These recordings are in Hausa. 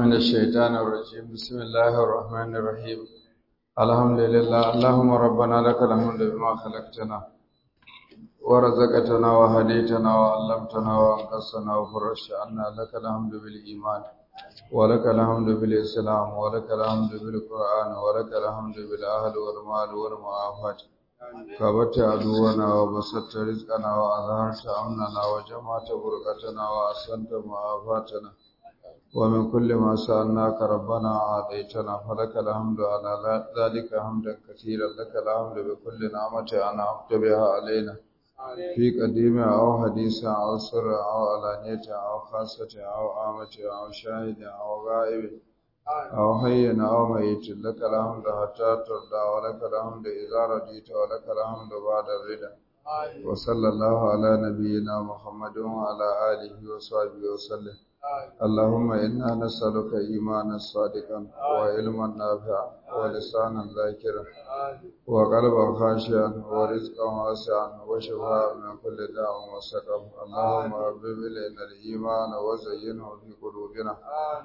من الشيطان الرجيم بسم الله الرحمن الرحيم الحمد لله اللهم ربنا لك الحمد بما خلقتنا ورزقتنا وهديتنا وعلمتنا وانقذتنا وفرجت عنا لك الحمد بالإيمان ولك الحمد بالإسلام ولك الحمد بالقرآن ولك الحمد بالأهل والمال والمعافاة كبت عدونا وبسطت رزقنا وأظهرت أمننا وجمعت بركتنا وأحسنت معافاتنا ومن كل ما سألناك ربنا أعطيتنا فلك الحمد على ذلك حمدا كثيرا لك الحمد بكل نعمة أنعمت بها علينا في قديم أو حديث أو سر أو علانية أو خاصة أو عامة أو شاهد أو غائب أو حي أو ميت لك الحمد حتى ترضى ولك الحمد إذا رضيت ولك الحمد بعد الرضا وصلى الله على نبينا محمد وعلى آله وصحبه وسلم اللهم إنا نسألك إيمانا صادقا وعلما نافعا ولسانا ذاكرا وقلبا خاشعا ورزقا واسعا وشفاء من كل داء وسقم اللهم حبب إلينا الإيمان وزينه في قلوبنا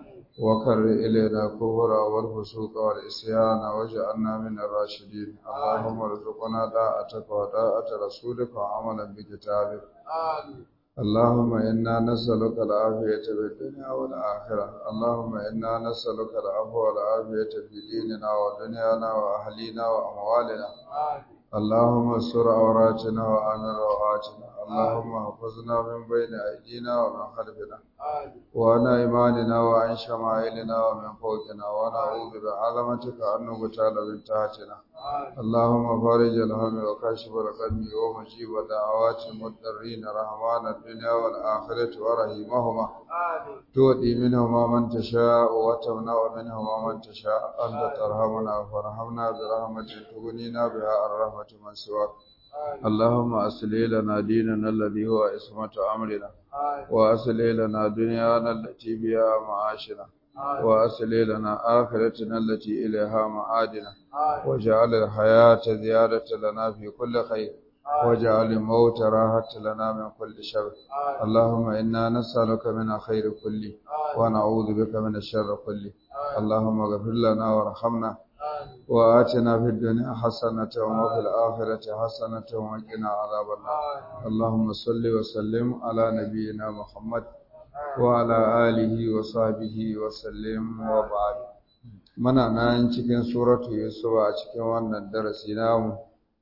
وكر إلينا الكفر والفسوق والعصيان واجعلنا من الراشدين اللهم ارزقنا طاعتك وطاعة رسولك وعملا بكتابك اللهم إنا نسألك العافية في الدنيا والآخرة اللهم إنا نسألك العفو والعافية في ديننا ودنيانا وأهلينا وأموالنا اللهم استر عوراتنا وآمن روعاتنا اللهم احفظنا من بين أيدينا ومن خلفنا وعن أيماننا وعن شمائلنا ومن فوقنا ونعوذ بعظمتك أن نغتال من تحتنا اللهم فارج الهم وكاشف الغم ومجيب دعوات المضطرين رحمان الدنيا والآخرة ورحيمهما تؤتي منهما من تشاء وتمنع منهما من تشاء أنت ترحمنا فارحمنا برحمتك تغنينا بها الرحمة من سواك اللهم أصلح لنا ديننا الذي هو عصمة أمرنا وأصلح لنا دنيانا التي بها معاشنا وأصلح لنا آخرتنا التي إليها معادنا واجعل الحياة زيادة لنا في كل خير واجعل الموت راحة لنا من كل شر اللهم إنا نسألك من خير كله ونعوذ بك من الشر كله اللهم اغفر لنا وارحمنا وآتنا في الدنيا حسنة وفي الآخرة حسنة وقنا عذاب النار اللهم صل وسلم على نبينا محمد وعلى آله وصحبه وسلم وبعد muna nan cikin suratu yusuf a cikin wannan darasi namu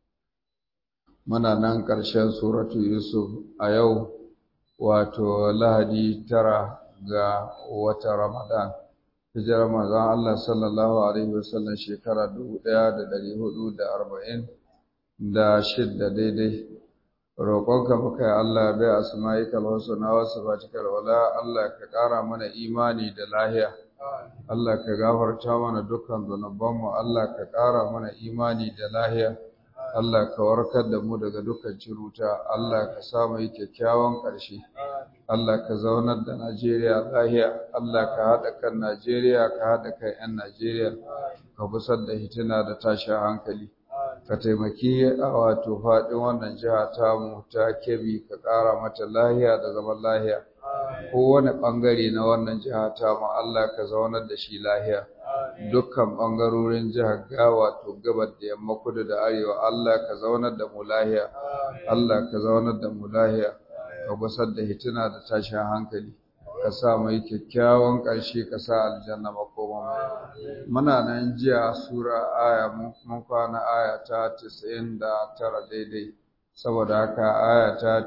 muna nan ƙarshen suratu yusuf a yau wato lahadi tara ga watan ramadan hijirar manzon Allah sallallahu alaihi wasallam shekara dubu ɗaya da ɗari hudu da arba'in da shidda daidai roƙonka muka yi Allah bai asma'ikal husna wa sifatikal wala Allah ka ƙara mana imani da lahiya Allah ka gafarta mana dukkan zunubanmu Allah ka ƙara mana imani da lahiya Allah ka warkar da mu daga dukkan ciruta Allah ka sa mu yi kyakkyawan ƙarshe Allah ka zaunar da Najeriya lahiya Allah ka haɗa kan Najeriya ka haɗa kan 'yan Najeriya ka busar da hitina da tashin hankali ka taimaki a wato faɗin wannan jiha tamu ta Kebbi ka ƙara mata lahiya da zaman lahiya kowane ɓangare na wannan jiha tamu Allah ka zaunar da shi lahiya dukkan ɓangarorin jihar ga wato gabar da yamma kudu da arewa Allah ka zaunar da mu lahiya Allah ka zaunar da mu lahiya ka gusar da hitina da tashin hankali ka sa mai kyakkyawan ƙarshe ka sa aljanna makoma muna nan jiya sura aya mun kwana aya ta 99 daidai saboda haka aya ta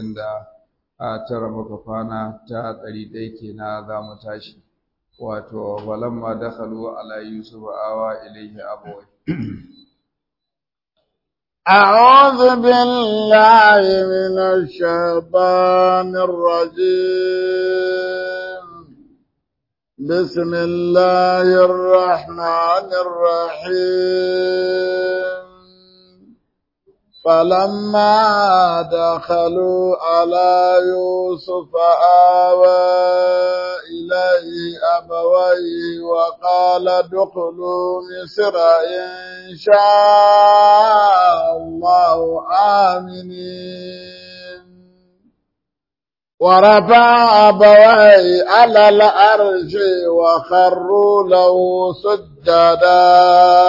99 muka kwana ta 100 kenan za mu tashi wato walamma dakhalu ala yusuf awa ilayhi abawai أعوذ بالله من الشيطان الرجيم بسم الله الرحمن الرحيم فلما دخلوا على يوسف آوى إليه أبويه وقال ادخلوا مصر إن شاء الله آمنين ورفع أبويه على الأرش وخروا له سجدا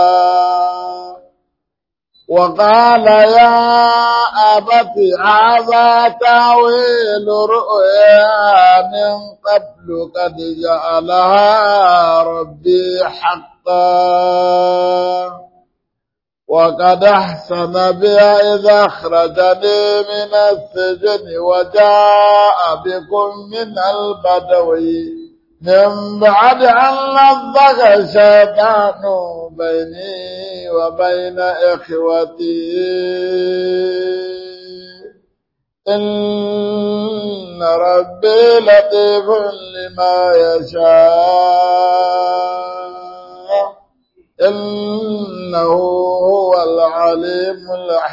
وقال يا أبت هذا تاويل رؤيا من قبل قد جعلها ربي حقا وقد أحسن بي إذا أخرجني من السجن وجاء بكم من البدو من بعد أن نضغ الشيطان بيني وبين إخوتي إن ربي لطيف لما يشاء إنه هو العليم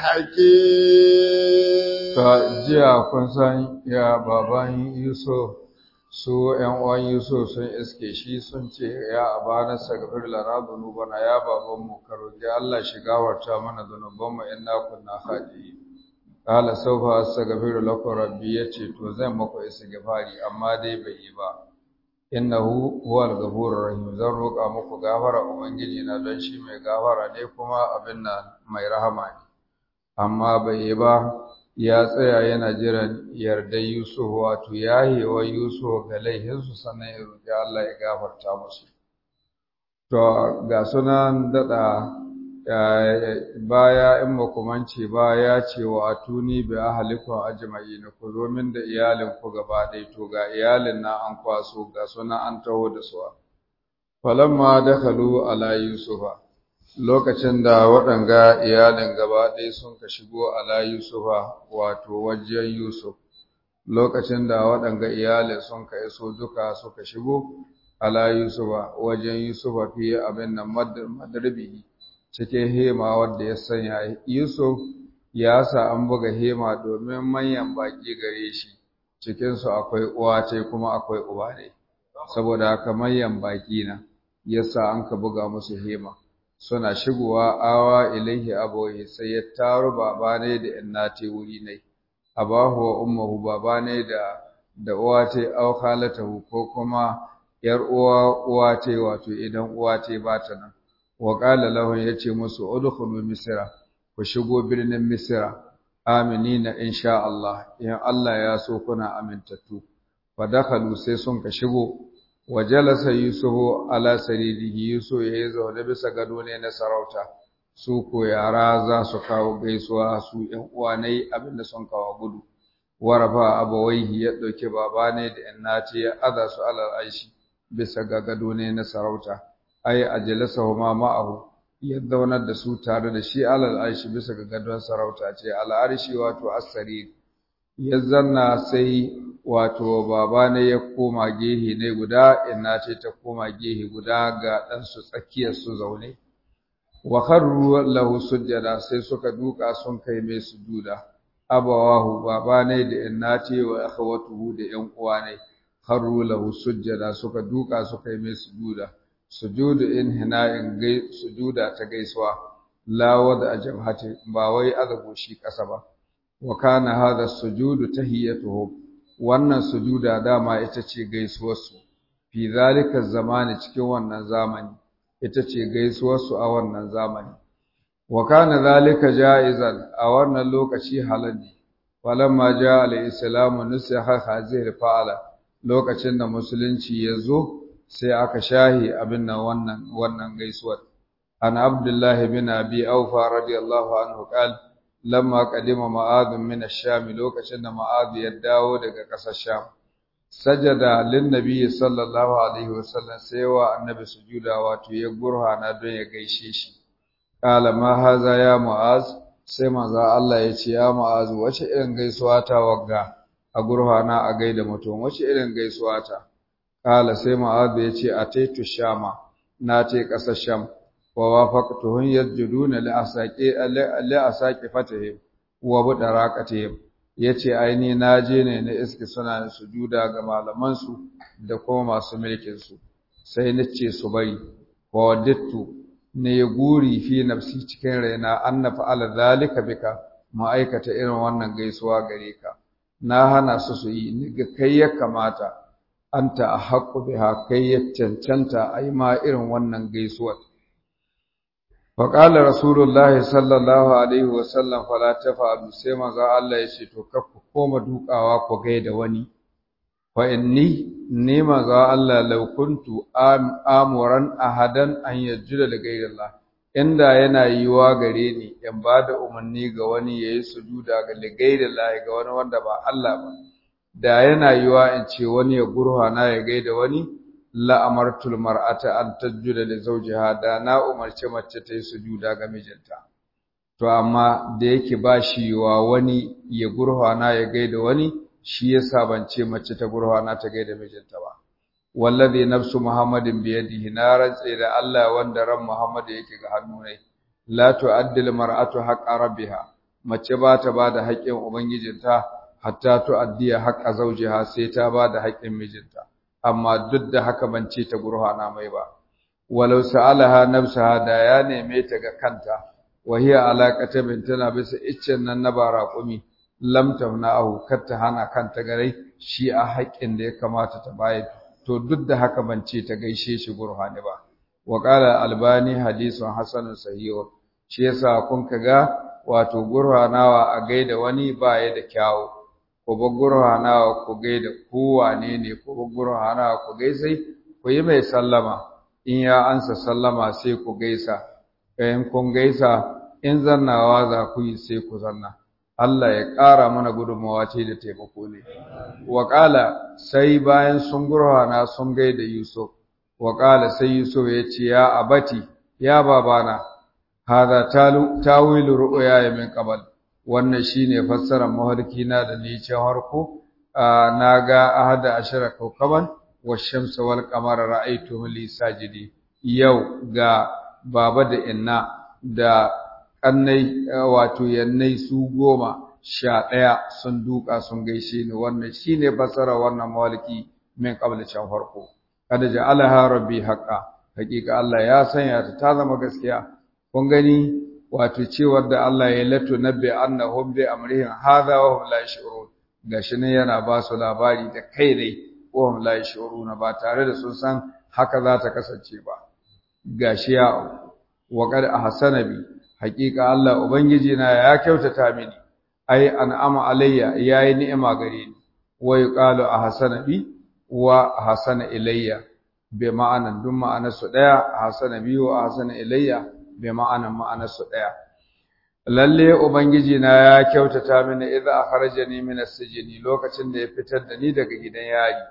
الحكيم ta jiya kun san ya baban Yusuf su ‘yan uwan Yusuf sun iske shi sun ce ya abana sagafir lana zunubana ya babanmu ka roƙi Allah shi gawarta mana zunubanmu in na kunna haɗi Kala saufa astaghfiru lakum rabbi yace to zan maku istighfari amma dai bai yi ba innahu huwal ghafurur rahim zan roƙa muku gafara ubangiji na don shi mai gafara ne kuma abin nan mai rahama ne amma bai yi ba ya tsaya yana jiran yardar Yusuf wato yahewa Yusuf ga laihinsu sannan ya roƙi Allah ya gafarta musu to ga sunan daɗa baya in makumanci ba ya ce wa atuni bi ahlikum ajma'in ku zo min da iyalin ku gaba ɗaya to ga iyalin na an kwaso ga suna an taho da su falamma dakhalu ala yusufa lokacin da waɗanga iyalin gaba ɗaya sun ka shigo ala yusufa wato wajen yusuf lokacin da waɗanga iyalin sun ka iso duka suka shigo ala yusufa wajen yusufa fiye abin nan madarbi cikin hema wadda ya sanya Yusuf ya sa an buga hema domin manyan baki gare shi cikinsu akwai uwa ce kuma akwai uba ne saboda haka manyan baki na yasa an ka buga musu hema suna shigowa awa ilaihi abohi sai ya taru baba ne da innati wuri ne abahu wa ummuhu baba ne da da uwa ce au khalatahu ko kuma yar uwa uwa ce wato idan uwa ce ba ta nan wa qala lahu yace musu udkhulu misra ku shigo birnin misra aminina insha Allah in Allah ya so kuna amintattu fa dakhalu sai sun ka shigo wa jalasa yusufu ala saririhi yusuf ya zaune bisa gado ne na sarauta su ko yara za su kawo gaisuwa su ƴan uwa ne abinda sun kawo gudu warafa abawaihi ya dauke baba ne da innati ya aza su ala aishi bisa ga gado ne na sarauta ai ajlasahu ma ma'ahu ya zaunar da su tare da shi alal aishi bisa ga gadon sarauta ce al arshi wato as-sarir ya zanna sai wato baba ne ya koma gehe ne guda inna ce ta koma gehe guda ga dan su tsakiyar su zaune wa kharru lahu sujada sai suka duka sun kai mai sujuda abawahu baba ne da inna ce wa akhawatuhu da yan uwa ne kharru lahu sujada suka duka suka yi mai sujuda sujudu inhina'in gai sujuda ta gaisuwa la wada ajabhati ba wai azabu shi kasa ba wa kana hadha sujudu tahiyatuhum wannan sujuda dama ita ce gaisuwarsu fi zalika zamani cikin wannan zamani ita ce gaisuwarsu a wannan zamani wa kana zalika jaizan a wannan lokaci halali falamma jaa al-islamu nusiha hadhihi fa'ala lokacin da musulunci ya zo sai aka shahi abin nan wannan wannan gaisuwar an abdullahi bin abi aufa radiyallahu anhu qala lamma qadima ma'ad min ash-sham lokacin da ma'ad ya dawo daga ƙasar sham sajada lin nabi sallallahu alaihi wasallam sai wa annabi sujuda wato ya gurhana don ya gaishe shi qala ma haza ya mu'az sai manzo Allah ya ce ya mu'az wace irin gaisuwa ta wagga a gurhana a gaida mutum wace irin gaisuwa ta qala sai mu'az ya ce ataitu shama na ce ƙasar sham wa wafaqtuhum yasjuduna li asaqi li asaqi fatihim wa budaraqatihim yace aini naje ne na iski suna sujuda ga malaman su da kuma masu mulkin su sai nace su bari wa wadattu ne guri fi nafsi cikin raina anna fa'ala zalika bika ma'aikata irin wannan gaisuwa gare ka na hana su su yi ni ga kai ya kamata anta ahqqu biha kai ya cancanta ai ma irin wannan gaisuwar faƙalar rasulullahi sallallahu alaihi wasallam fala ta fa'alu sai maza Allah ya ce to ku koma dukawa ku gaida wani fa inni ni maza Allah law kuntu amuran ahadan an yajjuda li ghayrillah inda yana yiwa gare ni in ba da umarni ga wani yayi sujuda ga li ghayrillah ga wani wanda ba Allah ba da yana yiwa in ce wani ya gurhana ya gaida wani la'amartul mar'ata an tajjuda li zawjiha da na umarce mace ta yi sujuda ga mijinta to amma da yake ba shi wa wani ya gurhana ya gaida wani shi yasa ban ce mace ta gurhana ta gaida mijinta ba wallazi nafsu muhammadin bi yadihi na rantse da Allah wanda ran muhammad yake ga hannu ne la tu'addil mar'atu haqqa rabbiha mace ba ta ba da haƙƙin ubangijinta hatta tu'addiya haqqa zawjiha sai ta ba da haƙƙin mijinta amma duk da haka ban ce ta gurhana mai ba walau sa'alaha nafsaha da ya neme ta ga kanta wa hiya alaqata bin tana bisa iccen nan na baraqumi lam tamna'ahu kar ta hana kanta gare shi a haƙƙin da ya kamata ta bayar to duk da haka ban ce ta gaishe shi gurhani ba wa qala albani hadithun hasanun sahih shi yasa kun kaga wato gurhanawa a gaida wani ba ya da kyawu ku bar gurhanawa ku gaida kowane ne ku bar gurhanawa ku gaisai ku yi mai sallama in ya ansa sallama sai ku gaisa in kun gaisa in zannawa za ku yi sai ku zanna Allah ya ƙara mana gudunmawa ce da taimako ne Waƙala sai bayan sun gurhana sun gaida Yusuf Waƙala sai Yusuf ya ce ya abati ya babana hada tawilu ru'ya min qabl wannan shine fassarar mafarki na da ni can harko naga ahada ashara kaukaban washamsa wal qamara ra'aytu li sajidi yau ga baba da inna da kannai wato yannai su goma sha ɗaya sun duka sun gaishe ni wannan shine fassarar wannan mafarki min qabl can farko kada ja'alaha rabbi haqqan hakika Allah ya sanya ta ta zama gaskiya kun gani wato cewar da Allah ya lato nabbi annahum bi amrihim hadha wa hum la yash'urun gashi ne yana ba su labari da kai dai wa hum la yash'uruna ba tare da sun san haka za ta kasance ba gashi ya wa qad ahsana bi haqiqa Allah ubangiji na ya kyautata mini ai an'ama alayya yayi ni'ima gare ni wa yuqalu ahsana bi wa ahsana ilayya bi ma'anan dun ma'anar su daya ahsana bi wa ahsana ilayya bi ma'anan ma'anar su daya lalle ubangiji na ya kyautata mini idza akhrajani min as-sijni lokacin da ya fitar da ni daga gidan yari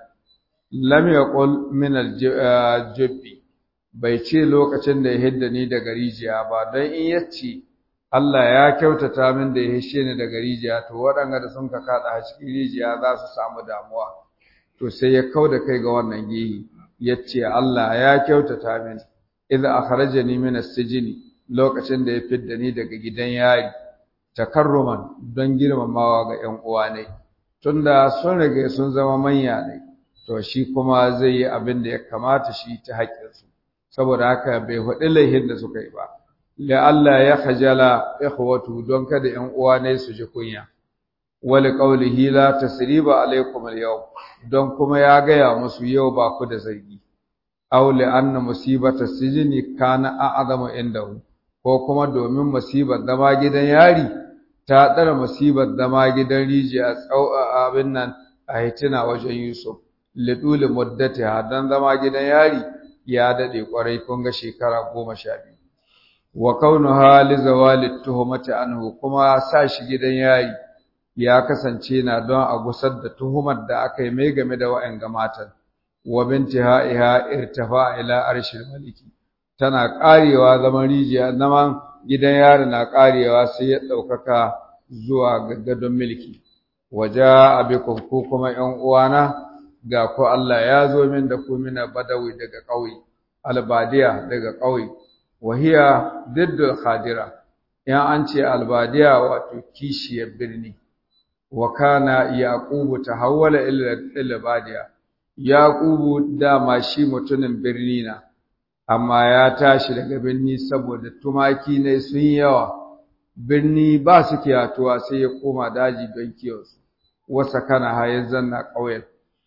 lam yaqul min al-jubbi bai ce lokacin da ya hidda ni daga rijiya ba don in yace Allah ya kyautata min da ya hishe ni daga rijiya to waɗanda da sun ka kada a cikin rijiya za su samu damuwa to sai ya kauda kai ga wannan gihi yace Allah ya kyautata min idza akhrajani min as-sijni lokacin da ya fidda ni daga gidan yari takarruman don girmamawa ga ƴan uwa ne tunda sun rage sun zama manya ne to shi kuma zai yi abin da ya kamata shi ta haƙƙinsu saboda haka bai faɗi laihin da suka yi ba la Allah ya khajala ikhwatu don kada ƴan uwa ne su ji kunya wali qawlihi la tasriba alaikum al-yawm don kuma ya gaya musu yau ba ku da zargi aw li anna musibata sijni kana a'zamu indahu ko kuma domin musibar zama gidan yari ta ɗara musibar zama gidan rijiya abin nan a hitina wajen Yusuf liduli muddati dan zama gidan yari ya daɗe ƙwarai kun ga shekara goma sha biyu wa kaunu hali zawali tuhumati anhu kuma sa shi gidan yari ya kasance na don a gusar da tuhumar da aka yi mai game da wa'yan matan wa bintiha irtafa ila arshil maliki tana ƙarewa zaman rijiya zaman gidan yari na ƙarewa sai ya ɗaukaka zuwa ga gadon milki waje abikum ko kuma ƴan uwana ga ku Allah ya zo min da ku mina badawi daga ƙauye albadiya daga ƙauye wahiya diddul khadira in an ce albadiya wato kishiyar birni wa kana yaqubu tahawwala ila albadiya yaqubu dama shi mutumin birni na amma ya tashi daga birni saboda tumaki ne sun yawa birni ba su kiyatuwa sai ya koma daji don kiwonsu wa sakana hayyan zanna ƙauyen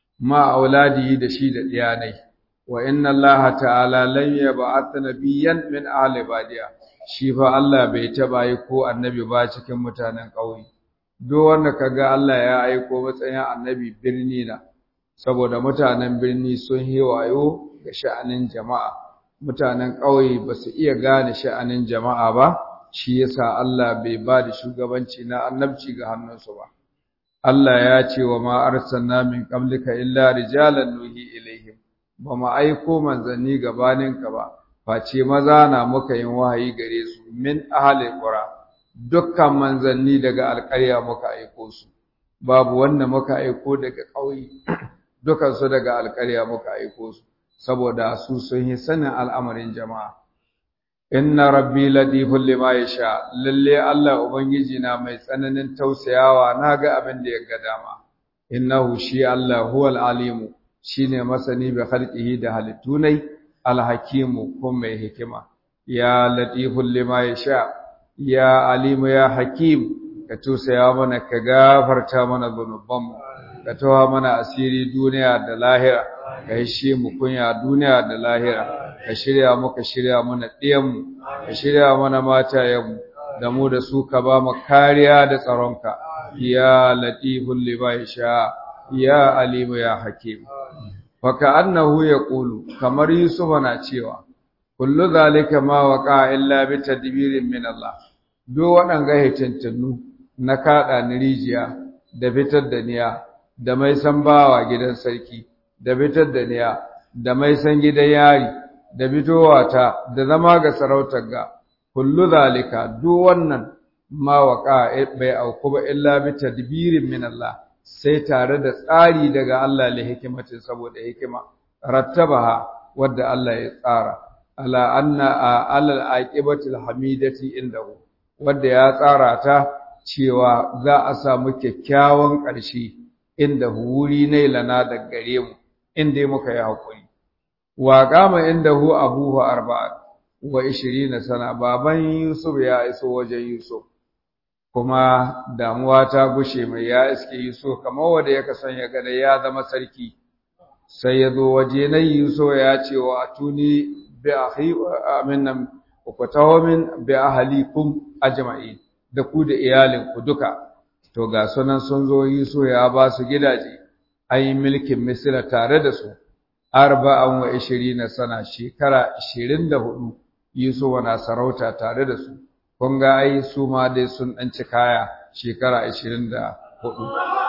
ma auladi da shi da diyanai wa inna allaha ta'ala lam yab'ath nabiyyan min ahli badiya shi fa Allah bai taba yi ko annabi ba cikin mutanen ƙauye duk wanda kaga Allah ya aiko matsayin annabi birni na saboda mutanen birni sun yi wayo ga sha'anin jama'a mutanen ƙauye ba su iya gane sha'anin jama'a ba shi yasa Allah bai ba da shugabanci na annabci ga hannunsu ba Allah ya ce wa ma arsalna min qablika illa rijalan nuhi ilaihim ba mu aiko manzanni gabaninka ba face maza na muka yin wahayi gare su min ahli qura dukkan manzanni daga alƙarya muka aiko su babu wanda muka aiko daga ƙauye dukkan su daga alƙarya muka aiko su saboda su sun yi sanin al'amarin jama'a inna rabbi latifun lima yasha lalle Allah ubangiji na mai tsananin tausayawa naga abin da ya ga dama innahu shi Allah huwal alimu shine masani bi khalqihi da halittunai alhakimu ko mai hikima ya latifun lima yasha ya alimu ya hakim ka tausaya mana ka gafarta mana zunubanmu ka tawa mana asiri duniya da lahira ka hishe mu kunya duniya da lahira ka shirya muka shirya mana ɗiyanmu ka shirya mana matayenmu da mu da su ka ba mu kariya da tsaronka ya latifun lima yasha ya alimu ya hakim faka annahu yaqulu kamar yusuf na cewa kullu zalika ma waqa illa bi tadbirin min Allah do waɗanga hitintunnu na kaɗa ni rijiya da fitar da niya da mai san bawa gidan sarki da fitar da niya da mai san gidan yari da fitowa ta da zama ga sarautar ga kullu zalika duk wannan ma waqa bai auku ba illa bi tadbirin min Allah sai tare da tsari daga Allah li hikimatin saboda hikima rattabaha wadda Allah ya tsara ala anna alal aqibatil hamidati indahu wadda ya tsara ta cewa za a samu kyakkyawan ƙarshe inda wuri ne lana da gare mu inda muka yi hakuri wa qama indahu abuhu arba'a wa 20 sana baban Yusuf ya iso wajen Yusuf kuma damuwa ta gushe mai ya iske Yusuf kamar wanda yake son ya gane ya zama sarki sai ya zo waje na Yusuf ya ce wa atuni bi akhi aminan ku taho min bi ahlikum ajma'in da ku da iyalin ku duka to ga sunan sun zo Yusuf ya ba su gidaje ai milkin Misra tare da su arba'an wa 20 sana shekara 24 Yusuf na sarauta tare da su kun ga ai su ma dai sun ɗan ci kaya shekara ashirin da hudu.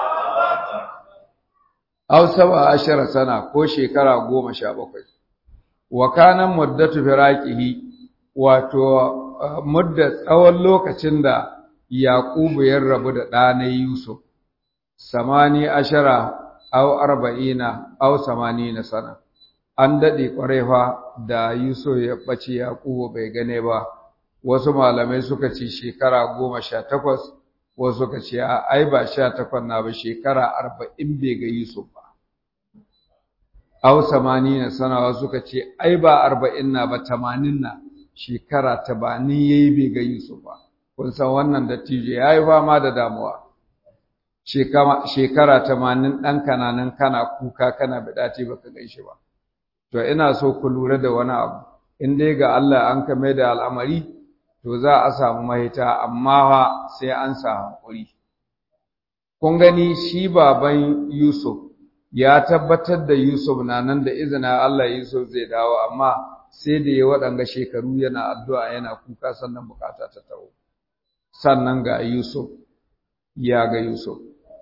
Au saba ashara sana ko shekara goma sha bakwai. Wa kanan muddatu firaqihi wato mudda tsawon lokacin da Yaqubu ya rabu da ɗanai Yusuf samani ashara au arba'ina au samanina sana. An daɗe ƙwarai fa da Yusuf ya ɓace Yaqubu bai gane ba. wasu malamai suka ce shekara goma sha takwas wasu suka ce ai ba sha takwas na ba shekara arba'in bai ga Yusuf ba aw na sanawa suka ce ai ba arba'in na ba tamanin na shekara tabanin yayi bai ga Yusuf ba kun san wannan dattijo yayi fama da damuwa shekara tamanin ɗan kananan kana kuka kana bidace baka gaishe ba to ina so ku lura da wani abu in dai ga Allah an kame da al'amari to za a samu mahita amma fa sai an sa hankuri kun gani shi baban Yusuf ya tabbatar da Yusuf na nan da izina Allah Yusuf zai dawo amma sai da ya waɗanga shekaru yana addu'a yana kuka sannan bukata ta taho sannan ga Yusuf ya ga Yusuf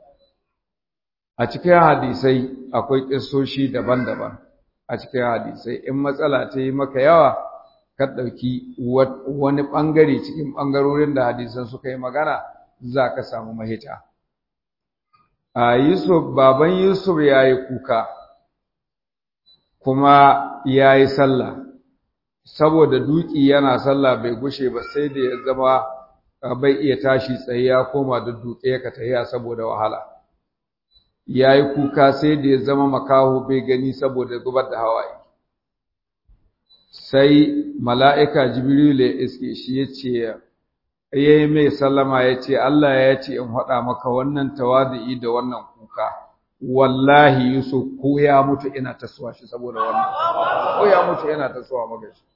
a cikin hadisai akwai kissoshi daban-daban a cikin hadisai in matsala ta yi maka yawa ka ɗauki wani ɓangare cikin ɓangarorin da hadisan suka yi magana za ka samu mahita. A Yusuf, baban Yusuf ya yi kuka, kuma ya yi sallah, saboda duki yana sallah bai gushe ba sai da ya zama bai iya tashi tsaye ya koma da duke ka tahiya saboda wahala. Ya yi kuka sai da ya zama makaho bai gani saboda zubar da hawaye. sai mala'ika Jibrilu ya iske shi ya ce, yayi mai sallama ya ce Allah ya ce in faɗa maka wannan tawadi'i da wannan kuka wallahi Yusuf ko ya mutu ina tasowa shi saboda wannan ko ya mutu ina tasowa maka shi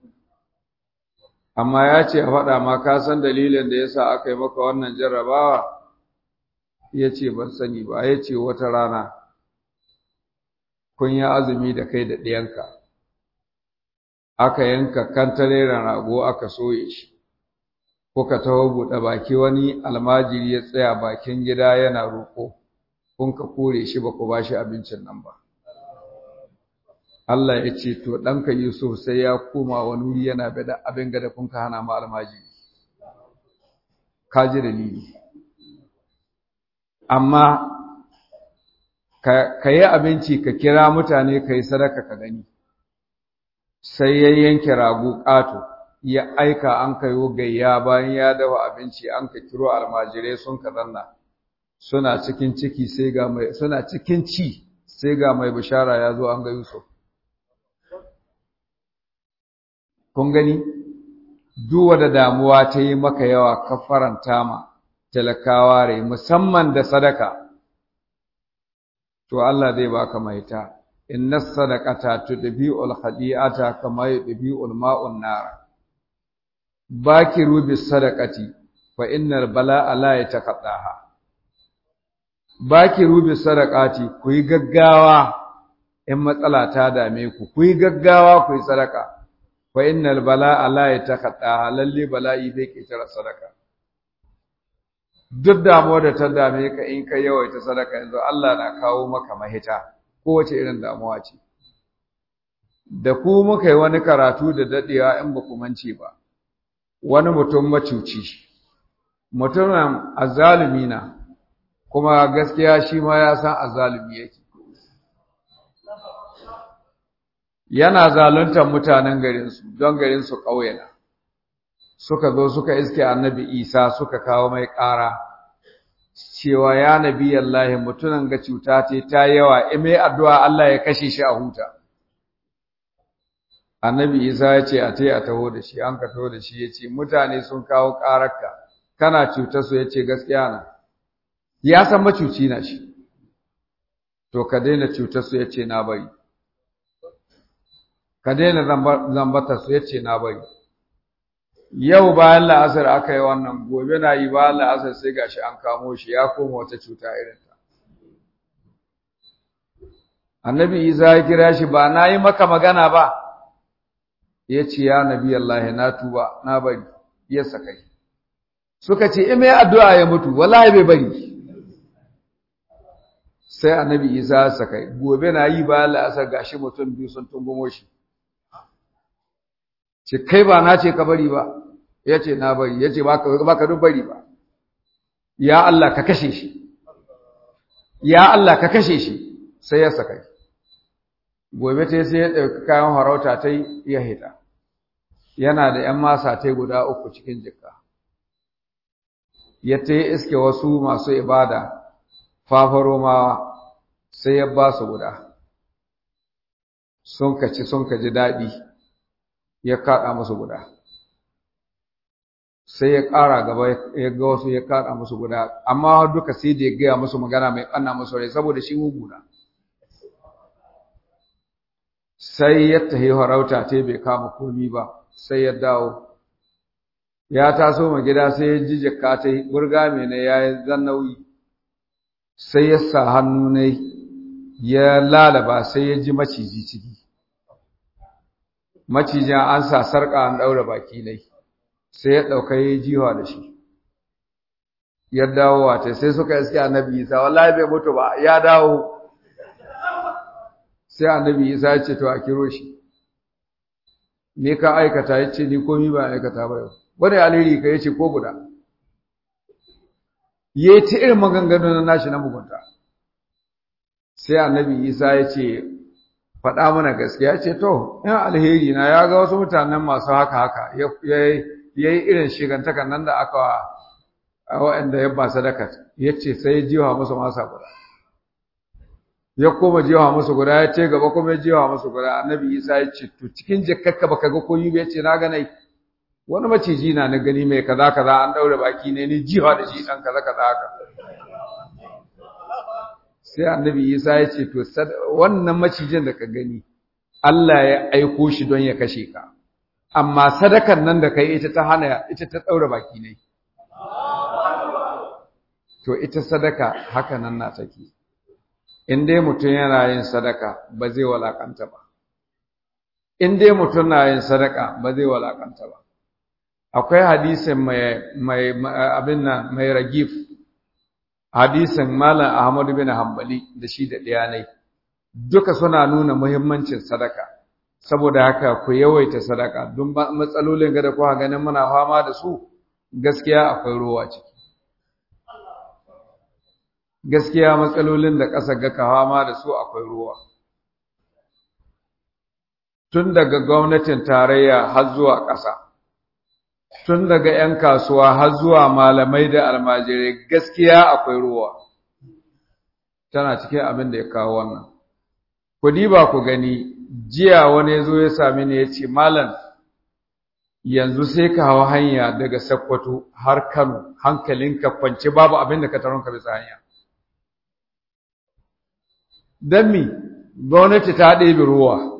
amma ya ce a faɗa ma ka san dalilin da yasa aka yi maka wannan jarrabawa ya ce ban sani ba ya ce wata rana kun yi azumi da kai da ɗiyanka aka yanka kantareren rago aka soye shi kuka taho buɗe baki wani almajiri ya tsaya bakin gida yana roƙo kun ka kore shi ba ku ba shi abincin nan ba Allah ya ce to ɗanka Yusuf sai ya koma wani wuri yana bada abin gada kun ka hana ma almajiri ka ji dalili amma ka yi abinci ka kira mutane ka yi sadaka ka gani sai ya yanke rago ƙato ya aika an kayo gayya bayan ya dafa abinci an ka kiro almajirai sun ka zanna suna cikin ciki sai ga mai suna cikin ci sai ga mai bishara ya zo an ga Yusuf kun gani duk da damuwa ta yi maka yawa ka faranta ma talakawa rai musamman da sadaka to Allah zai baka maita inna sadaqata tudbi'ul khadi'ata kama yudbi'ul ma'un nar bakiru bis sadaqati fa innal bala'a la yataqaddaha bakiru bis sadaqati ku yi gaggawa in matsala ta dame ku ku yi gaggawa ku yi sadaka fa innal bala'a la yataqaddaha lalle bala'i bai kitara sadaka duk damuwa da ta dame ka in ka yawaita sadaka yanzu Allah na kawo maka mahita kowace irin damuwa ce da ku muka yi wani karatu da dadewa in ba ku mance ba wani mutum macuci mutumin azzalumi na kuma gaskiya shi ma ya san azzalumi yake yana zaluntar mutanen garinsu don garinsu ƙauye na suka zo suka iske annabi isa suka kawo mai ƙara cewa ya nabi Allah mutunan ga cuta ce ta yawa ime addu'a Allah ya kashe shi a huta annabi isa ya ce a tai a taho da shi an ka taho da shi ya ce mutane sun kawo ƙararka kana cutar su ya ce gaskiya na ya san macuci na shi to ka daina cutar su ya ce na bari ka daina zambata su ya ce na bari yau bayan la'asar aka yi wannan gobe na yi bayan la'asar sai gashi an kamo shi ya koma wata cuta irin ta annabi isa ya kira shi ba na yi maka magana ba ya ce ya nabi Allah na tuba na bari ya sakai suka ce in mai addu'a ya mutu wallahi bai bari sai annabi isa ya sakai gobe na yi bayan la'asar gashi mutum biyu sun tungumo shi ce kai ba na ce ka bari ba ya ce na bari ya ce ba ka duk bari ba ya Allah ka kashe shi ya Allah ka kashe shi sai ya saka gobe ta sai ya ɗauki kayan harauta ta ya hita yana da ‘yan masa ta guda uku cikin jikka ya ta yi iske wasu masu ibada fafaromawa sai ya ba su guda sun kaci sun kaji daɗi ya kaɗa musu guda sai ya ƙara gaba ya ga wasu ya kaɗa musu guda amma duka sai da ya gaya musu magana mai ƙanna musu rai saboda shi muguna sai ya tahi harauta ta bai kama komi ba sai ya dawo ya taso ma gida sai ya ji jikka ta burga mai na ya yi zannawi sai ya sa hannu ne ya lalaba sai ya ji maciji ciki macijin an sa sarƙa an ɗaura baki ne sai ya ɗauka ya jiwa da shi ya dawo wata sai suka iske annabi isa wallahi bai mutu ba ya dawo sai annabi isa ya ce to a kiro shi me ka aikata ya ce ni komi ba aikata ba yau wani alheri ka ya ce ko guda ya ci irin maganganu na nashi na mugunta sai annabi isa ya ce faɗa mana gaskiya ce to in alheri na ya ga wasu mutanen masu haka haka ya yi irin shigantakan nan da aka waɗanda ya ba sadaka ya ce sai ya jiwa musu masa guda ya koma jiwa musu guda ya ce gaba kuma ya jiwa musu guda annabi isa ya ce to cikin jikkakka baka ga koyi ba ya ce na ganai wani maciji na na gani mai kaza kaza an daure baki ne ni jiwa da shi dan kaza kaza haka sai annabi Isa ya ce to wannan macijin da ka gani Allah ya aiko shi don ya kashe ka amma sadakan nan da kai ita ta hana ita ta daure baki ne to ita sadaka haka nan na take in dai mutum yana yin sadaka ba zai walakanta ba in dai mutum na yin sadaka ba zai walakanta ba akwai hadisin mai mai abin nan mai ragif hadisin malam Ahmad bin Hanbali da shi da diyanai duka suna nuna muhimmancin sadaka saboda haka ku yawaita sadaka don matsalolin ga da kuka ganin muna fama da su gaskiya akwai ruwa ciki gaskiya matsalolin da ƙasa ga fama da su akwai ruwa tun daga gwamnatin tarayya har zuwa ƙasa tun daga 'yan kasuwa har zuwa malamai da almajirai gaskiya akwai ruwa tana cikin abin da ya kawo wannan ku diba ku gani jiya wani zo ya sami ni ya ce malam yanzu sai ka hawa hanya daga Sokoto har Kano hankalinka kwance babu abin da ka taron ka bisa hanya dan mi gwamnati ta ɗebe ruwa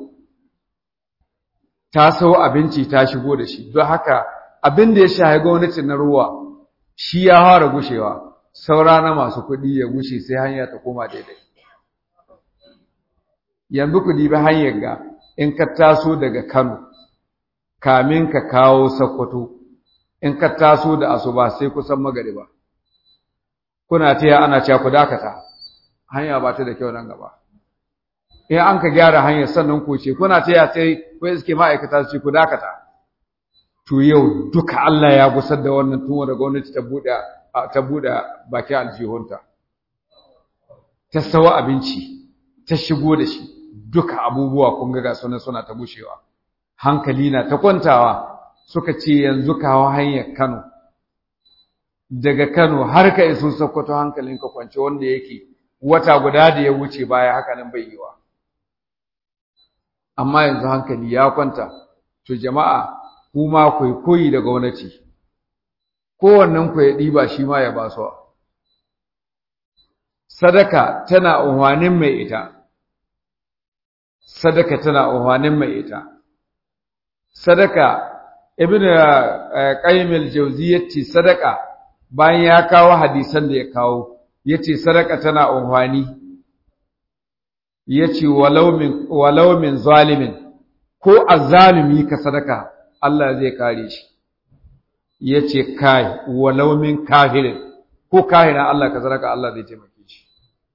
ta sau abinci ta shigo da shi don haka abin da ya shahi gwamnati na ruwa shi ya fara gushewa saura na masu kuɗi ya gushe sai hanya ta koma daidai yanzu ku dibi hanyar ga in ka taso daga Kano kamin ka kawo Sokoto in ka taso da asuba sai kusan magariba kuna taya ana cewa ku dakata hanya ba ta da kyau nan gaba in an ka gyara hanyar sannan ku ce kuna taya sai ko iske ma'aikata su ce ku dakata to yau duka Allah ya gusar da wannan tun da gwamnati ta bude ta bude bakin aljihunta ta sawa abinci ta shigo da shi duka abubuwa kun ga sunan suna ta gushewa hankali na ta kwantawa suka ce yanzu kawo hanyar Kano daga Kano har ka iso Sokoto hankalinka kwance wanda yake wata guda da ya wuce baya haka nan bai yiwa amma yanzu hankali ya kwanta to jama'a kuma ku koyi da gwamnati kowannen ku ya diba shi ma ya ba su sadaka tana unwanin mai ita sadaka tana unwanin mai ita sadaka ibnu qayyim al-jawzi yace sadaka bayan ya kawo hadisan da ya kawo yace sadaka tana unhwani yace walau min walau min zalimin ko azzalimi ka sadaka Allah zai kare shi yace kai walau min kafirin ko kahina Allah ka sadaka Allah zai taimake shi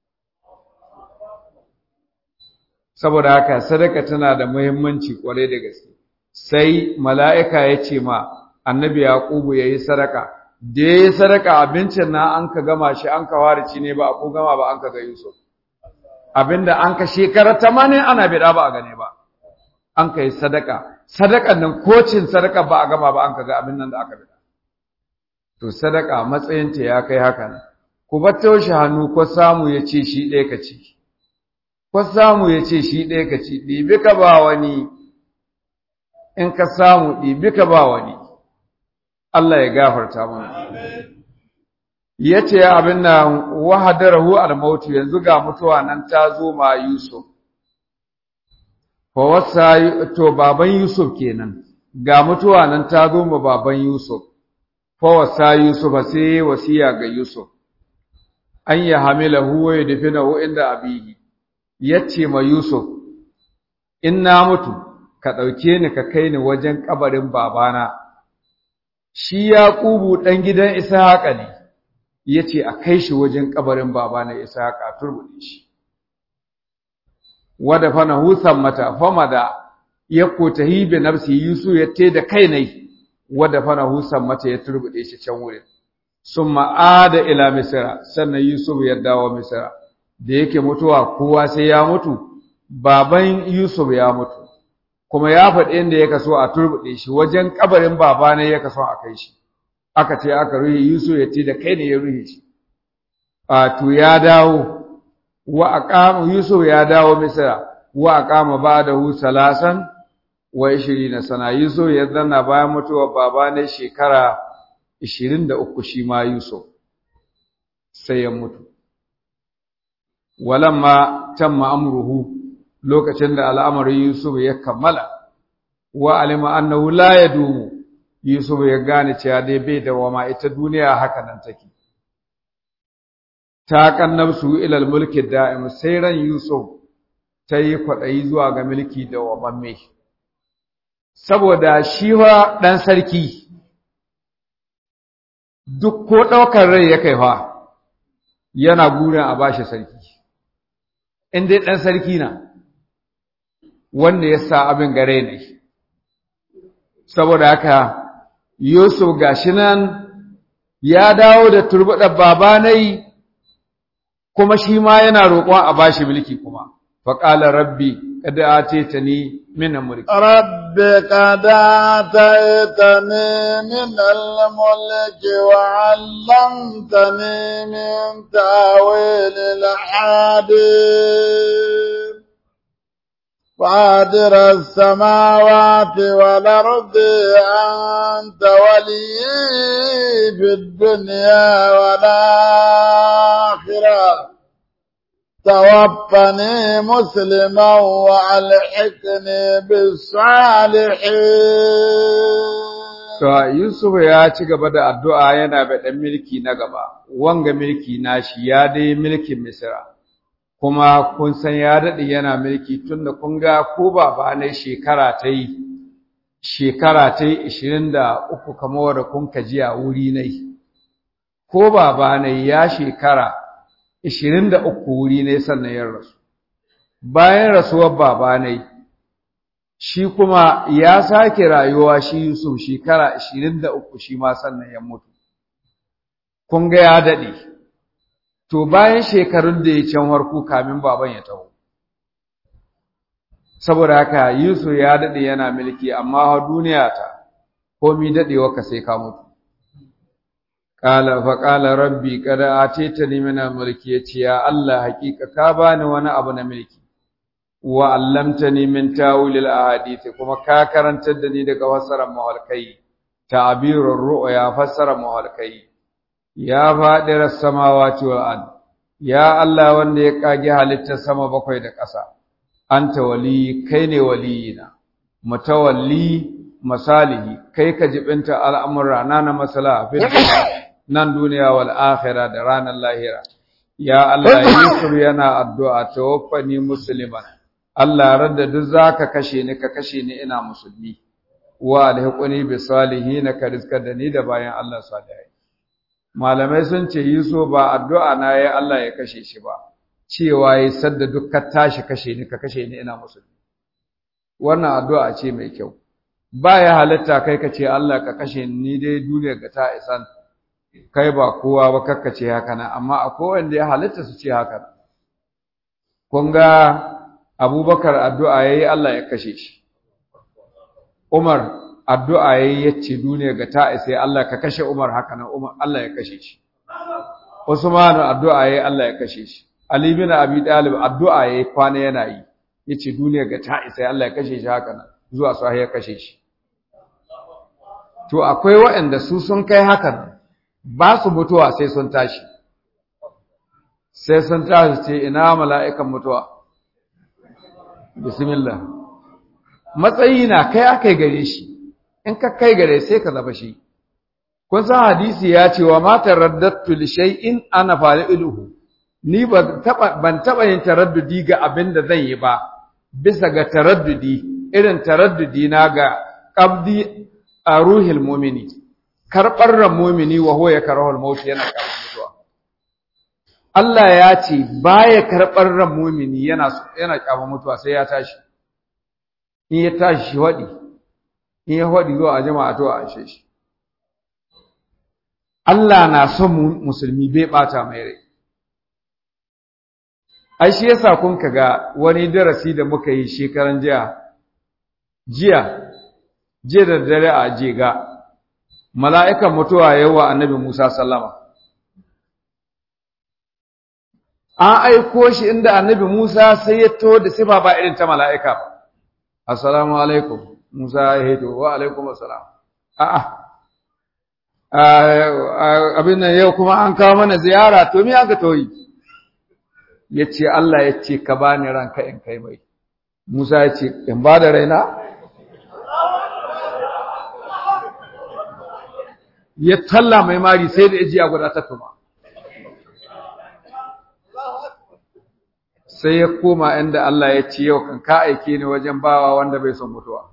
saboda haka sadaka tana da muhimmanci kwarai da gaske sai mala'ika ya ce ma annabi yaqubu yayi sadaka da yayi sadaka abincin na an ka gama shi an ka warici ne ba ko gama ba an ka ga Yusuf abinda an ka shekara 80 ana bida ba a gane ba an ka yi sadaka sadakan nan kocin sadaka ba a gama ba an ka ga abin nan da aka bida to sadaka matsayinta ya kai haka nan ku batta shi hannu ko samu ya ce shi ɗaya ka ci ko samu ya ce shi ɗaya ka ci ɗibi ka ba wani in ka samu ɗibi ka ba wani Allah ya gafarta mana ya ce abin da wahadarahu al-mautu yanzu ga mutuwa nan ta zo ma Yusuf fa wasa to baban Yusuf kenan ga mutuwa nan ta zo ma baban Yusuf fa wasa Yusuf sai wasiya ga Yusuf an ya hamilahu wa yadfinahu inda abihi yace ma Yusuf in na mutu ka dauke ni ka kai ni wajen kabarin babana shi Yaqubu dan gidan Ishaqa ne yace a kai shi wajen kabarin babana Ishaqa turbude shi wada fana husan mata famada ya kotahi bi nafsi Yusuf yace da kai ne wada fana husan mata ya turbude shi can wurin summa ada ila misra sannan Yusuf ya dawo misra da yake mutuwa kowa sai ya mutu baban Yusuf ya mutu kuma ya faɗi inda ya kaso a turbuɗe shi wajen kabarin baba ne ya kaso a kai shi aka ce aka ruhi Yusuf ya ce da kai ne ya ruhi shi a to ya dawo wa aqama Yusuf ya dawo Misra wa aqama ba'dahu salasan wa 20 sana Yusuf ya zanna bayan mutuwar baba ne shekara 23 shi ma Yusuf sai ya mutu walamma tamma amruhu lokacin da al'amarin Yusuf ya kammala wa alima annahu la yadumu Yusuf ya gane cewa dai bai da wama ita duniya haka nan take ta kannabsu ilal mulki da'im sai ran Yusuf ta yi kwaɗayi zuwa ga mulki da wamamme saboda shi wa ɗan sarki duk ko ɗaukar rai ya kai fa yana gurin a bashi sarki in dai ɗan sarki na wanda ya sa abin gare ne saboda haka Yusuf gashi nan ya dawo da turbuɗar babanai kuma shi ma yana roƙon a bashi mulki kuma faƙala rabbi kada atetani min mulki rabbi kada ataitani min al-mulk wa 'allamtani min ta'wil al-hadith فاطر السماوات والأرض أنت ولي في الدنيا والآخرة توفني مسلما وألحقني بالصالحين To Yusuf ya ci gaba da addu'a yana baɗan milki na gaba, wanga milki nashi ya dai milkin Misira. kuma kun san ya daɗe yana mulki tun da kun ga ko baba ne shekara ta yi shekara ta yi ishirin da uku kamar da kun kaji a wuri ne ko baba ne ya shekara ishirin da uku wuri ne sannan ya rasu bayan rasuwar baba ne shi kuma ya sake rayuwa shi Yusuf shekara ishirin da uku shi ma sannan ya mutu kun ga ya daɗe to bayan shekarun da ya can harku kamin baban ya taho saboda haka Yusuf ya dade yana mulki amma ha duniya ta komi dadewa ka sai ka mutu qala fa qala rabbi qad atitani min mulki yace ya Allah hakika ka bani wani abu na mulki wa allamtani min tawil ahadith kuma ka karantar da ni daga fassarar mahalkai ta'birur ru'ya fassara mahalkai ya faɗirar samawati wal ard ya Allah wanda ya kage halittar sama bakwai da ƙasa anta wali kai ne waliyina mutawalli masalihi kai ka jibinta al'amura na na masala nan duniya wal akhirah da ranar lahira ya Allah Yusuf yana addu'a tawaffani musliman Allah radda duk zaka kashe ni ka kashe ni ina musulmi wa alhiquni bi salihin ka rizka da ni da bayan Allah salihai malamai sun ce Yusuf ba addu'a na yayi Allah ya kashe shi ba cewa yayi sadda duk ka tashi kashe ni ka kashe ni ina musulmi wannan addu'a ce mai kyau ba ya halitta kai ka ce Allah ka kashe ni dai duniya ga ta isan kai ba kowa ba kakka ce haka nan amma akwai wanda ya halitta su ce haka nan kun ga Abubakar addu'a yayi Allah ya kashe shi Umar addu'a yayi yace duniya ga ta isa Allah ka kashe Umar haka nan Umar Allah ya kashe shi Usman addu'a yayi Allah ya kashe shi Ali bin Abi Talib addu'a yayi kwana yana yi yace duniya ga ta isa Allah ya kashe shi haka nan zuwa sahi ya kashe shi to akwai waɗanda su sun kai hakan ba su mutuwa sai sun tashi sai sun tashi ce ina mala'ikan mutuwa bismillah matsayi na kai akai gare shi in ka kai gare sai ka zaba shi kun san hadisi ya ce wa ma taraddatu li shay'in ana fa'iluhu ni ban taba ban taba yin taraddudi ga abin da zan yi ba bisa ga taraddudi irin taraddudi na ga qabdi a ruhil mu'mini karbar ran mu'mini wa huwa yakrahul maut yana karbar mutuwa Allah ya ce baya karbar ran mu'mini yana yana kyama mutuwa sai ya tashi in ya tashi shi wadi in ya wadi zuwa a jama'a to a ashe shi Allah na son musulmi bai bata mai rai ai shi yasa kun kaga wani darasi da muka yi shekaran jiya jiya jiya da dare a jega mala'ikan mutuwa yawa annabi Musa sallama an aiko shi inda annabi Musa sai ya to da sifa ba irin ta mala'ika assalamu alaikum Musa ya hito wa alaikum assalam a'a abin nan yau kuma an kawo mana ziyara to me aka toyi yace Allah yace ka bani ranka in kai mai Musa yace in ba da raina ya talla mai mari sai da ijiya guda ta tuma sai ya koma inda Allah ya ce yau kan ka aike ni wajen bawa wanda bai son mutuwa